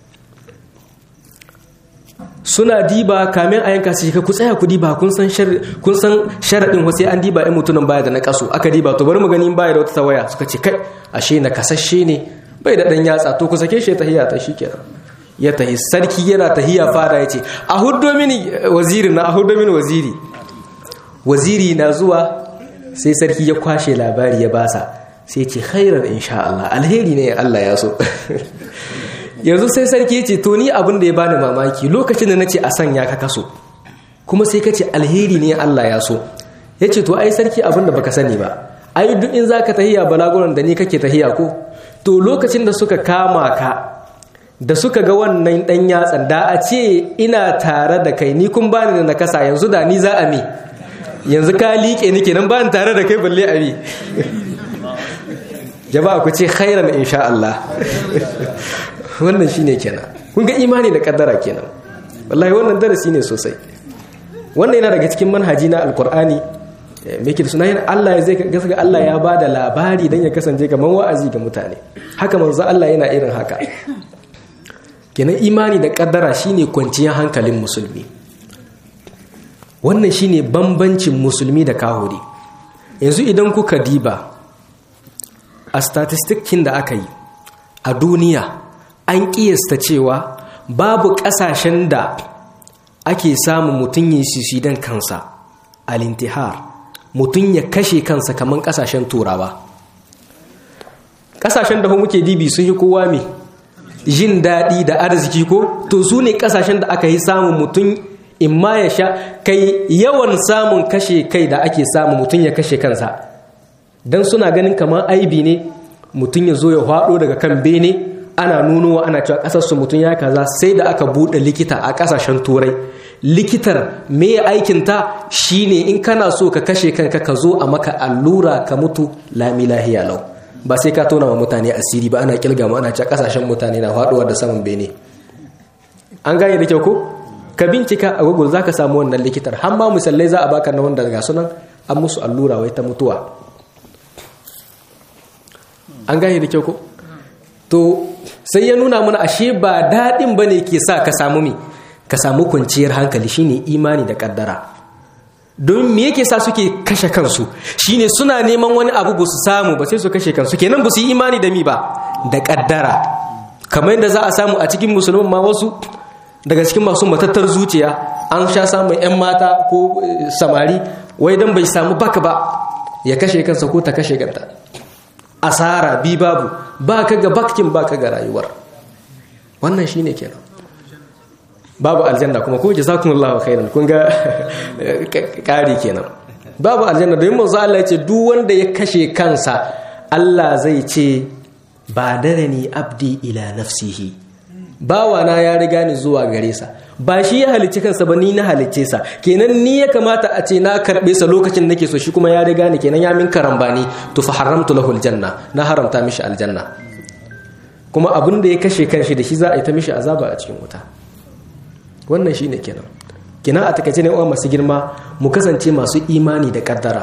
suna diba kamin a yanka su ka ku tsaya ku diba kun san kun san sharadin wasu an diba in mutumin baya da na kaso aka diba to bari mu gani baya da wata tawaya suka ce kai ashe na kasashe ne bai da dan yatsa to ku sake shi tahiya ta shikenan ya tahi sarki yana tahiya fada yace a huddo mini waziri na a huddo mini waziri waziri na zuwa sai sarki ya kwashe labari ya basa sai ce khairan insha Allah alheri ne Allah ya so yanzu sai sarki ya ce to ni abin da ya bani mamaki lokacin da na ce a sanya ka kaso kuma sai ka ce alheri ne Allah ya so ya ce to ai sarki abin da baka sani ba ai duk in za ka tahiya balaguran da ni kake tahiya ko to lokacin da suka kama ka da suka ga wannan dan yatsan da a ce ina tare da kai ni kun bani da nakasa yanzu da ni za a me yanzu ka liƙe ni kenan ba tare da kai balle abi jama'a ku ce khairan insha Allah wannan shine kenan kun ga imani da kaddara kenan wallahi wannan darasi ne sosai wannan yana daga cikin manhaji na alkur'ani me ke da suna yin Allah ya zai gaska Allah ya ba da labari don ya kasance kamar wa'azi ga mutane haka manzo Allah yana irin haka kenan imani da kaddara shine kwanciyar hankalin musulmi wannan shine bambancin musulmi da kahuri yanzu idan kuka diba a statistikin da aka yi a duniya an kiyasta cewa babu kasashen da ake samun mutum yin sisidan kansa al-intihar mutum ya kashe kansa kamar kasashen turawa kasashen da muke dibi sun yi kowa mai jin daɗi da arziki ko to su ne kasashen da aka yi samun mutum in ma ya sha kai yawan samun kashe kai da ake samun mutum ya kashe kansa don suna ganin kamar aibi ne mutum ya zo ya haɗo daga kan bene ana nunowa ana cewa ƙasarsu mutum ya kaza sai da aka buɗe likita a ƙasashen turai likitar me aikinta shine in kana so ka kashe kanka ka zo a maka allura ka mutu lami lahiya lau ba sai ka tona wa mutane asiri ba ana kilga ma ana cewa ƙasashen mutane na faɗuwa da saman bene an gane da kyau ko ka bincika a google za ka samu wannan likitar har ma misalai za a baka na wanda ga sunan an musu allura wai ta mutuwa an gane da kyau ko to sai ya nuna mana ashe ba daɗin ba ne ke sa ka samu mi ka samu kwanciyar hankali shine imani da ƙaddara don me yake sa suke kashe kansu shine suna neman wani abu ba su samu ba sai su kashe kansu kenan ba su yi imani da mi ba da ƙaddara kamar yadda za a samu a cikin musulman ma wasu daga cikin masu matattar zuciya an sha samun 'yan mata ko samari wai don bai samu baka ba ya kashe kansa ko ta kashe ganta asara bi babu ba ka ga bakin ba ka ga rayuwar wannan shine kenan babu aljanna kuma ko jazakumullahu khairan kun ga kari kenan babu aljanna don manzo Allah ya ce duk wanda ya kashe kansa Allah zai ce ba darani abdi ila nafsihi bawana ya riga ni zuwa gare sa ba shi ya halicci kansa ba ni na halicce sa kenan ni ya kamata a ce na karbe sa lokacin nake so shi kuma ya riga ni kenan ya min karambani to fa haramtu lahu aljanna na haramta mishi aljanna kuma abin da ya kashe kanshi da shi za a yi ta mishi azaba a cikin wuta wannan shine kenan kenan a takaice ne uwa masu girma mu kasance masu imani da kaddara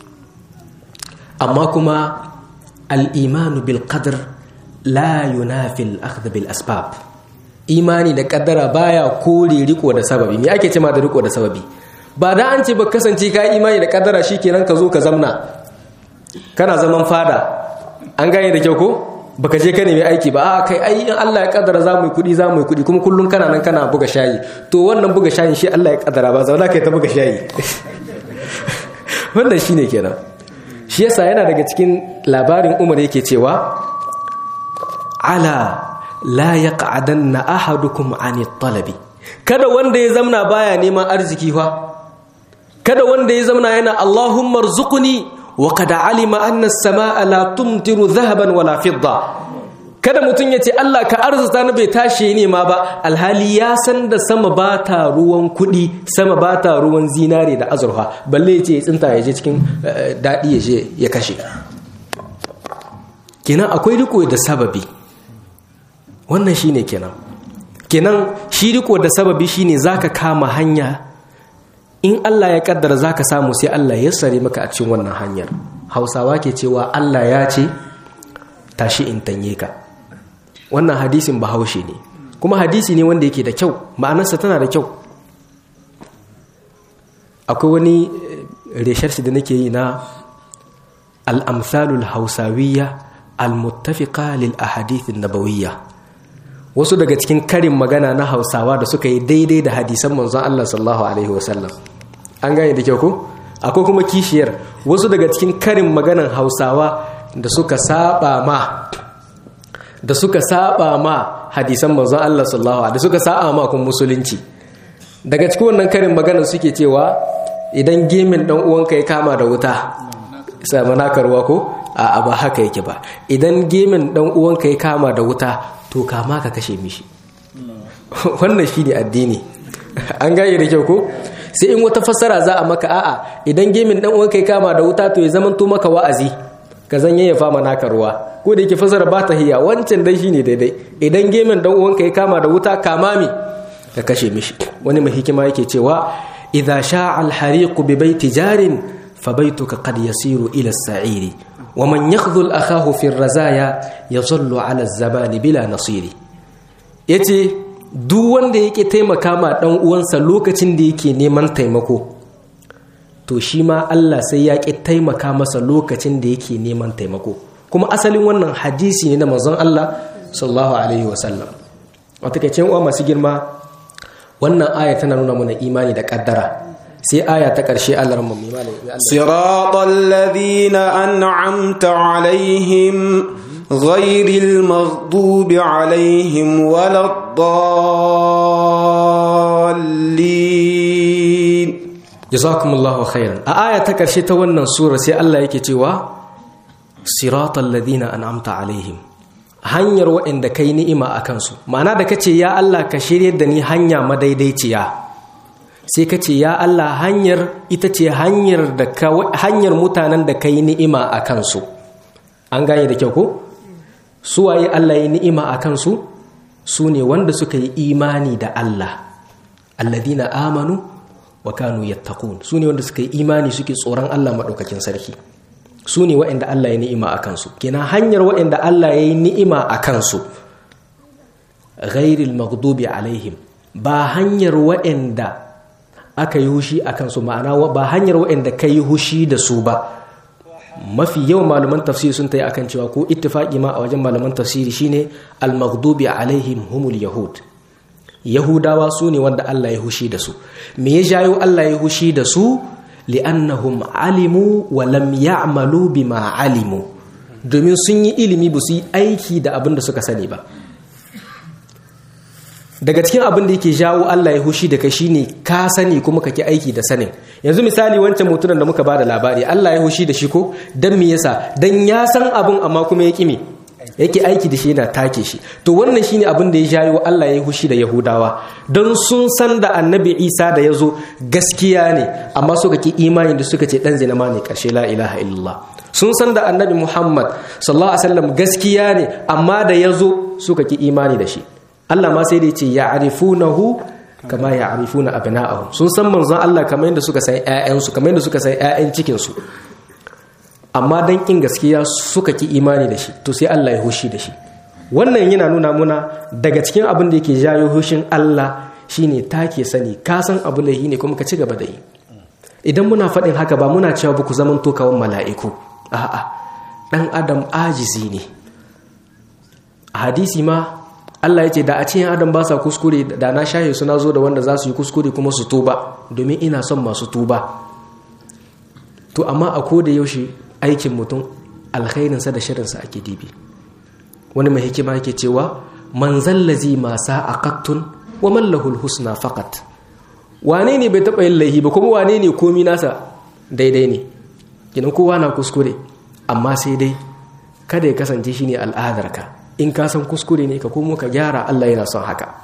amma kuma al-imanu bil qadr la yunafi al-akhdh bil asbab imani da kaddara baya kore riko da sababi me ake cewa da riko da sababi ba da an ce ba kasance ka imani da kaddara shikenan ka zo ka zamna kana zaman fada an gane da kyau ko baka je ka nemi aiki ba a kai ai in Allah ya kaddara za mu yi kudi za mu yi kudi kuma kullum kana nan kana buga shayi to wannan buga shayin shi Allah ya kaddara ba zauna kai ta buga shayi wannan shine kenan shi yasa yana daga cikin labarin Umar yake cewa ala la yaq'adanna ahadukum ani talabi kada wanda ya zamna baya neman arziki fa kada wanda ya zamna yana Allahumma rzuqni wa qad alima anna as-samaa la tumtiru dhahaban wala fidda kada mutun yace Allah ka arzuta ni bai tashi ne ma ba alhali ya san da sama ba ta ruwan kudi sama ba ta ruwan zinare da azurfa balle yace ya tsinta ya je cikin dadi ya je ya kashe kenan akwai riko da sababi wannan shine kenan kenan shi riko da sababi shine zaka kama hanya in Allah ya kaddara zaka samu sai Allah ya sare maka a cikin wannan hanyar Hausawa ke cewa Allah ya ce tashi in tanye ka wannan hadisin bahaushe ne kuma hadisi ne wanda yake da kyau ma'anarsa tana da kyau akwai wani resharsi da nake yi na al-amsalul hausawiyya al-muttafiqa lil ahadith an-nabawiyya wasu daga cikin karin magana na hausawa da suka yi daidai da hadisan manzon Allah sallallahu alaihi wasallam an gane da kyau ko akwai kuma kishiyar wasu daga cikin karin maganan hausawa da suka saba ma da suka saba ma hadisan manzon Allah sallallahu alaihi suka saba ma kun musulunci daga cikin wannan karin maganan suke cewa idan gemin dan uwanka ya kama da wuta sai manaka ruwa ko a ba haka yake ba idan gemin dan uwanka ya kama da wuta to kama ka kashe mishi wannan shi ne addini an gane da kyau ko sai in wata fassara za a maka a'a idan gemin dan uwanka ya kama da wuta to ya zamanto maka wa'azi ka zan yayyafa ma naka ruwa ko da yake fassara ba ta hiya wancan dai shine daidai idan gemin dan uwanka ya kama da wuta kama mi ka kashe mishi wani mai hikima yake cewa idza sha'a al-hariq bi baiti jarin fa baituka qad yasiru ila as-sa'iri wa man yakhdhul akahu fi ar-razaya yazallu ala az-zabani bila nasiri yace duk wanda yake taimaka ma dan uwansa lokacin da yake neman taimako to shi ma Allah sai ya ki taimaka masa lokacin da yake neman taimako kuma asalin wannan hadisi ne na manzon Allah sallallahu alaihi wasallam wata kace uwa masu girma wannan aya tana nuna mana imani da kaddara sai aya ta ƙarshe Allah ramma mai malami siratal ladina an'amta alaihim ghairil maghdubi alaihim waladdallin jazakumullahu khairan a aya ta ƙarshe ta wannan sura sai Allah yake cewa siratal ladina an'amta alaihim hanyar waɗanda kai ni'ima a kansu ma'ana da kace ya Allah ka shirye da ni hanya madaidaiciya sai ka ce ya Allah hanyar ita ce hanyar da hanyar mutanen da kai ni'ima a kansu an gane da kyau ko su waye Allah ya ni'ima a kansu su ne wanda suka yi imani da Allah alladina amanu wa kanu yattaqun su ne wanda suka yi imani suke tsoron Allah madaukakin sarki su ne waɗanda Allah ya ni'ima a kansu kenan hanyar waɗanda Allah ya yi ni'ima a kansu ghairil maghdubi alaihim ba hanyar waɗanda aka yi hushi a kansu ma'ana ba hanyar waɗanda ka yi hushi da su ba mafi yawan malaman tafsiri sun ta yi akan cewa ko ittifaqi ma a wajen malaman tafsiri shine al-maghdubi alaihim humul yahud yahudawa su ne wanda Allah ya hushi da su me ya jayo Allah ya hushi da su li'annahum alimu wa lam ya'malu bima alimu domin sun yi ilimi ba su yi aiki da abin da suka sani ba daga cikin abin da yake jawo Allah ya hushi da kai shine ka sani kuma kake aiki da sanin yanzu misali wancan mutumin da muka bada labari Allah ya hushi da shi ko dan me yasa dan ya san abin amma kuma ya kime yake aiki da shi yana take shi to wannan shine abin da ya jawo Allah ya hushi da Yahudawa don sun san da Annabi Isa da yazo gaskiya ne amma suka ki imani da suka ce dan zina ma ne karshe la ilaha illallah sun san da Annabi Muhammad sallallahu alaihi wasallam gaskiya ne amma da yazo suka ki imani da shi Allah ma sai da ce ya arifunahu kama ya arifuna abna'ahum sun san manzon Allah kamar yadda suka san ƴaƴansu kamar yadda suka san ƴaƴan cikin su amma dan kin gaskiya suka ki imani da shi to sai Allah ya hushi da shi wannan yana nuna muna daga cikin abin da yake jayo hushin Allah shine take sani ka san abu lahi ne kuma ka ci gaba da yi idan muna faɗin haka ba muna cewa ba ku zaman to kawan mala'iku a'a dan adam ajizi ne a hadisi ma Allah ya ce da a ce adam ba sa kuskure da na shahe suna zo da wanda za su yi kuskure kuma su tuba domin ina son masu tuba to amma a koda yaushe aikin mutum alkhairinsa da shirinsa ake dibi wani mai hikima yake cewa man zallazi ma sa'aqattun wa man lahul husna faqat wane ne bai taba yin laihi ba kuma wane ne komi nasa daidai ne kinan kowa na kuskure amma sai dai kada ya kasance shine al'adarka in ka san kuskure ne ka komo ka gyara Allah yana son haka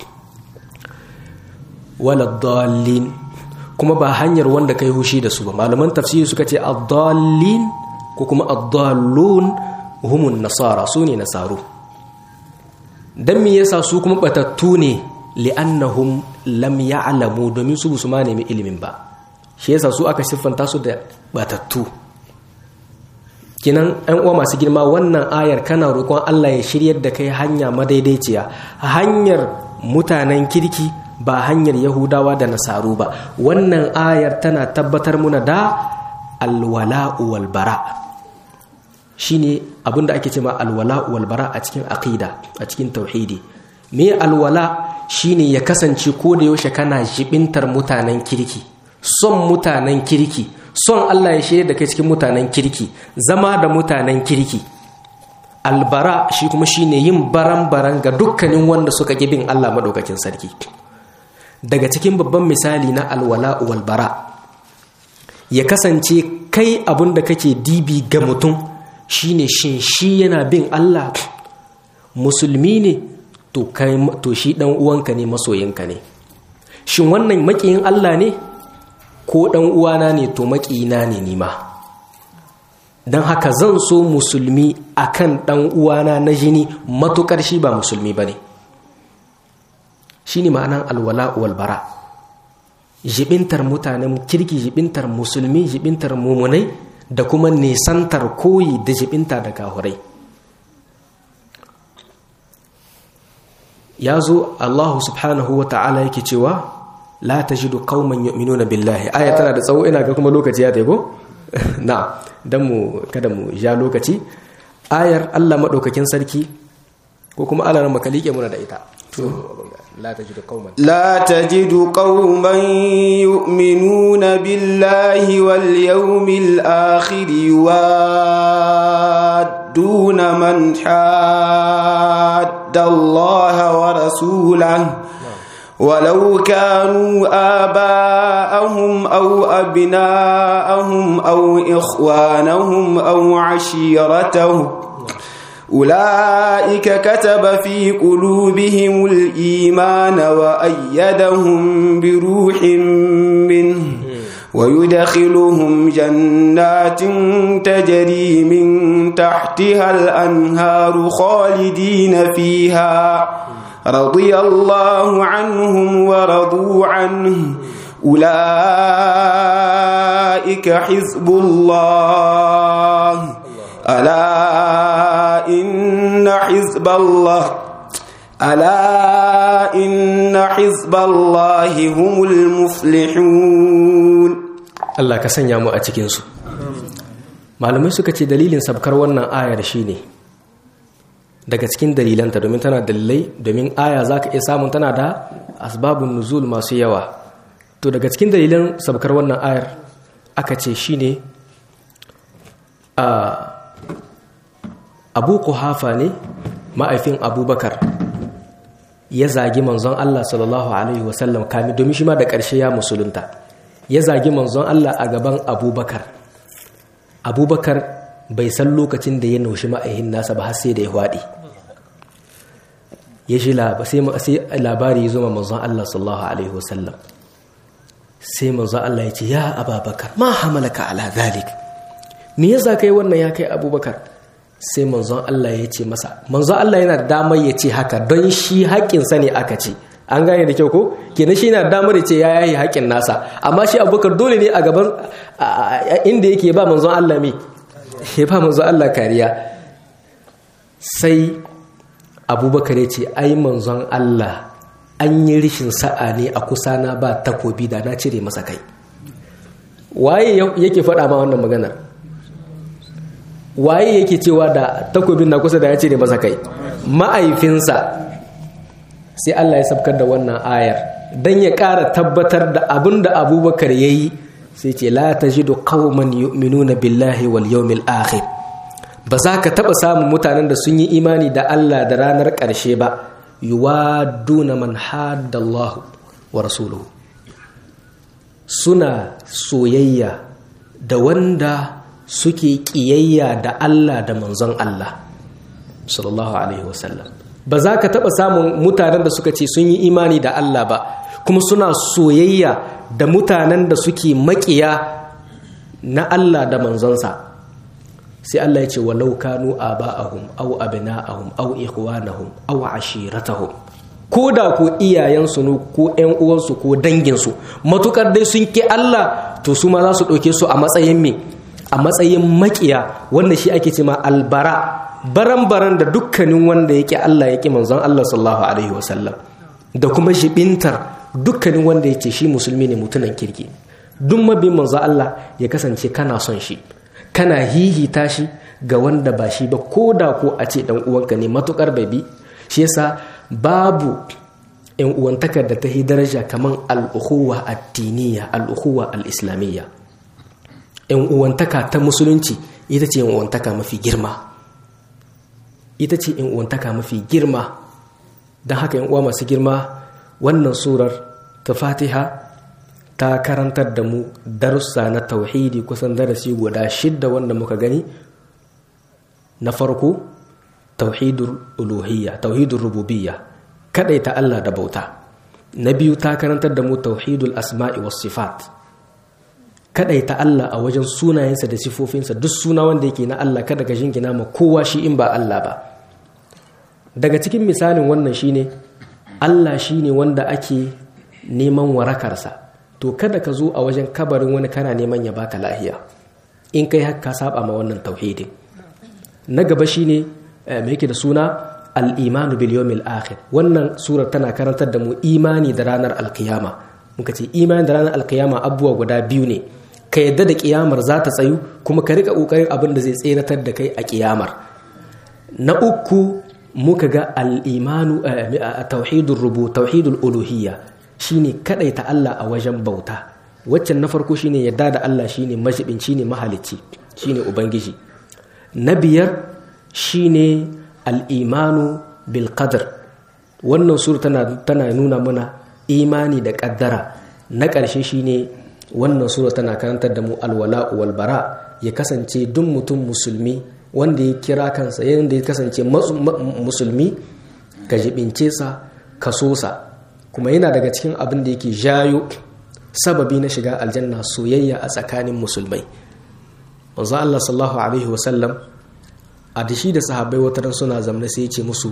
wala dallin kuma ba hanyar wanda kai hushi da su ba malaman tafsiri suka ce ad-dallin ko kuma ad-dallun humun nasara su ne nasaru dan me yasa su kuma batattu ne li'annahum lam ya'lamu domin su su ma nemi ilimin ba shi yasa su aka siffanta su da batattu kinan ɗan uwa masu girma wannan ayar kana roƙon Allah ya shiryar da kai hanya madaidaiciya hanyar mutanen kirki ba hanyar yahudawa da nasaru ba wannan ayar tana tabbatar muna da alwala'u wal bara shine abinda ake cewa alwala'u wal bara a cikin aqida a cikin tauhidi me alwala shine ya kasance ko da yaushe kana jibintar mutanen kirki son mutanen kirki son Allah ya shirya da kai cikin mutanen kirki zama da mutanen kirki albara shi kuma shine yin baran-baran ga dukkanin wanda suka bin Allah maɗaukakin sarki daga cikin babban misali na alwala walbara ya kasance kai abin da kake dibi ga mutum shine shin shi yana bin Allah musulmi ne to shi ɗan uwanka ne masoyinka ne shin wannan maƙiyin Allah ne ko ɗan uwana ne to maƙina ne nima don haka zan so musulmi akan ɗan uwana na jini matuƙar shi ba musulmi ba ne shi ne ma'anan alwala walbara jibintar mutanen kirki jibintar musulmi jibintar mumunai da kuma nisantar koyi da jibinta da kahurai ya zo allahu subhanahu wa ta'ala yake cewa la tajidu qauman yu'minuna billahi aya tana da tsawo ina ga kuma lokaci ya taigo na dan mu kada mu ja lokaci ayar Allah madaukakin sarki ko kuma Allah ran makalike muna da ita to la tajidu qauman لا تجد قوما يؤمنون بالله واليوم الآخر يوادون من حاد الله ورسوله ولو كانوا آباءهم أو أبناءهم أو إخوانهم أو عشيرتهم أولئك كتب في قلوبهم الإيمان وأيدهم بروح منه ويدخلهم جنات تجري من تحتها الأنهار خالدين فيها رضي الله عنهم ورضوا عنه أولئك حزب الله ألا إن حزب الله ألا إن حزب الله هم المفلحون Allah ka sanya mu a cikinsu malamai suka ce dalilin sabkar wannan ayar shine daga cikin dalilanta domin tana dalilai domin aya za ka iya samun tana da asbabun nuzul masu yawa to daga cikin dalilan sabkar wannan ayar aka ce shine a abu kuhafa ne ma'aifin abubakar ya zagi manzon Allah sallallahu alaihi wasallam kami domin shi ma da ƙarshe ya musulunta ya zagi manzon Allah a gaban abubakar abubakar bai san lokacin da ya naushi ma'aihin nasa ba har sai da ya hwaɗe ya shi sai labari ya zoma manzon Allah sallallahu alaihi wasallam sai manzon Allah ya ce ya ababakar ma hamalaka ala zalik me yasa kai wannan ya kai abubakar sai manzon Allah ya ce masa manzon Allah yana da damar ya ce haka don shi haƙƙinsa ne aka ce an gane da kyau ko kenan shi yana damar ya ce ya yayi haƙƙin nasa amma shi abubakar dole ne a gaban inda yake ba manzon Allah me ya ba manzon Allah kariya sai abubakar ya ce ai manzon Allah an yi rishin sa'a ne a kusa na ba takobi da na cire masa kai waye yake faɗa ma wannan maganar waye yake cewa da takobin na kusa da ya cire masa kai ma'aifinsa sai Allah ya sabkar da wannan ayar dan ya ƙara tabbatar da abin da abubakar ya yi sai ce la ta ji da qauman yu'minuna billahi wal yawmil akhir ba za ka taɓa samun mutanen da sun yi imani da Allah da ranar ƙarshe ba yuwaduna man haddallahu wa rasuluhu suna soyayya da wanda suke ƙiyayya da Allah da manzon Allah sallallahu alaihi wasallam ba za ka taɓa samun mutanen da suka ce sun yi imani da Allah ba kuma suna soyayya da mutanen da suke maƙiya na Allah da manzonsa sai Allah ya ce walau kanu aba'ahum aw abna'ahum aw ikhwanahum aw ashiratahum ko da ko iyayensu ne ko ƴan uwansu ko danginsu matukar dai sun ki Allah to su ma za su ɗauke su a matsayin me a matsayin maƙiya wanda shi ake ce ma albara baran-baran da dukkanin wanda yake Allah yake manzon Allah sallallahu alaihi wasallam da kuma shibintar dukkanin wanda yake shi musulmi ne mutunan kirki duk mabin manzon Allah ya kasance kana son shi kana hihita shi ga wanda ba shi ba ko da ko a ce dan uwanka ne matukar babi shi yasa babu yan uwantakar da ta yi daraja kaman al-ukhuwa ad-diniyya al-ukhuwa al-islamiyya yan uwantaka ta musulunci ita ce yan uwantaka mafi girma ita ce in uwantaka mafi girma don haka yan uwa masu girma wannan surar ta fatiha ta karantar da mu darussa na tauhidi kusan darasi guda shidda wanda muka gani na farko tauhidul uluhiyya tauhidul rububiyya kadai ta Allah da bauta na biyu ta karantar da mu tauhidul asma'i was sifat kadaita Allah a wajen sunayensa da sifofinsa duk suna wanda yake na Allah kada ka jingina ma kowa shi in ba Allah ba daga cikin misalin wannan shine Allah shine wanda ake neman warakarsa to kada ka zo a wajen kabarin wani kana neman ya baka lahiya in kai haka saba ma wannan tauhidin na gaba shine me yake da suna al-imanu bil yawmil akhir wannan surar tana karantar da mu imani da ranar alkiyama muka ce imani da ranar alkiyama abubuwa guda biyu ne ka yadda da kiyamar za ta tsayu kuma ka rika kokarin abin da zai tseratar da kai a kiyamar na uku muka ga al-imanu tauhidul rubu tauhidul uluhiyya shine kadaita Allah a wajen bauta waccan na farko shine yadda da Allah shine majibin shine mahalicci shine ubangiji na biyar shine al-imanu bil qadr wannan sura tana tana nuna mana imani da kaddara na ƙarshe shine wannan sura tana karantar da mu alwala wal bara ya kasance duk mutum musulmi wanda ya kira kansa yadda ya kasance musulmi ka jibince sa ka so sa kuma yana daga cikin abin da yake jayo sababi na shiga aljanna soyayya a tsakanin musulmai manzo Allah sallallahu alaihi wasallam a dashi da sahabbai wataran suna zamna sai ya ce musu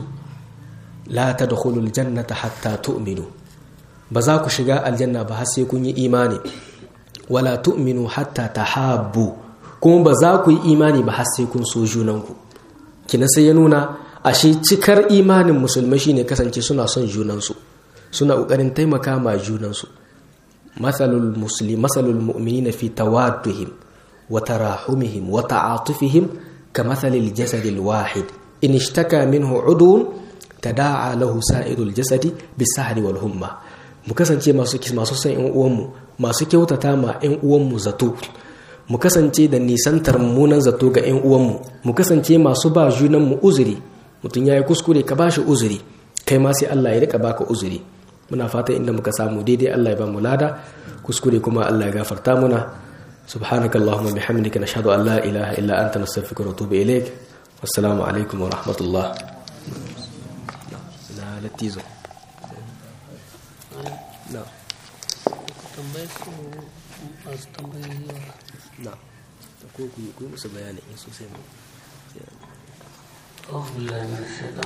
la tadkhulul jannata hatta tu'minu ba za ku shiga aljanna ba har sai kun yi imani wala tu'minu hatta tahabbu kuma ba za ku yi imani ba har sai kun so junanku kina sai ya nuna ashe cikar imanin musulmai shine kasance suna son junansu suna kokarin taimaka ma junansu masalul muslim masalul mu'minina fi tawadduhim wa tarahumihim wa ta'atufihim kamathalil jasadil wahid in ishtaka minhu udun tada'a lahu sa'irul jasadi bisahri wal humma mu kasance masu masu son ƴan uwanmu masu kyautata ma ƴan uwanmu zato mu kasance da nisantar mummunan zato ga ƴan uwanmu mu kasance masu ba junan mu uzuri mutum yayi kuskure ka bashi uzuri kai ma sai Allah ya rika baka uzuri muna fata inda muka samu daidai Allah ya ba mu lada kuskure kuma Allah ya gafarta muna subhanakallahumma bihamdika nashhadu an la ilaha illa anta nastaghfiruka wa natubu ilaik wassalamu alaikum wa rahmatullah na latizo na tambayar su masu tambayoyi na ko ku yi musu bayani sosai mu Oh, billahi min shaitan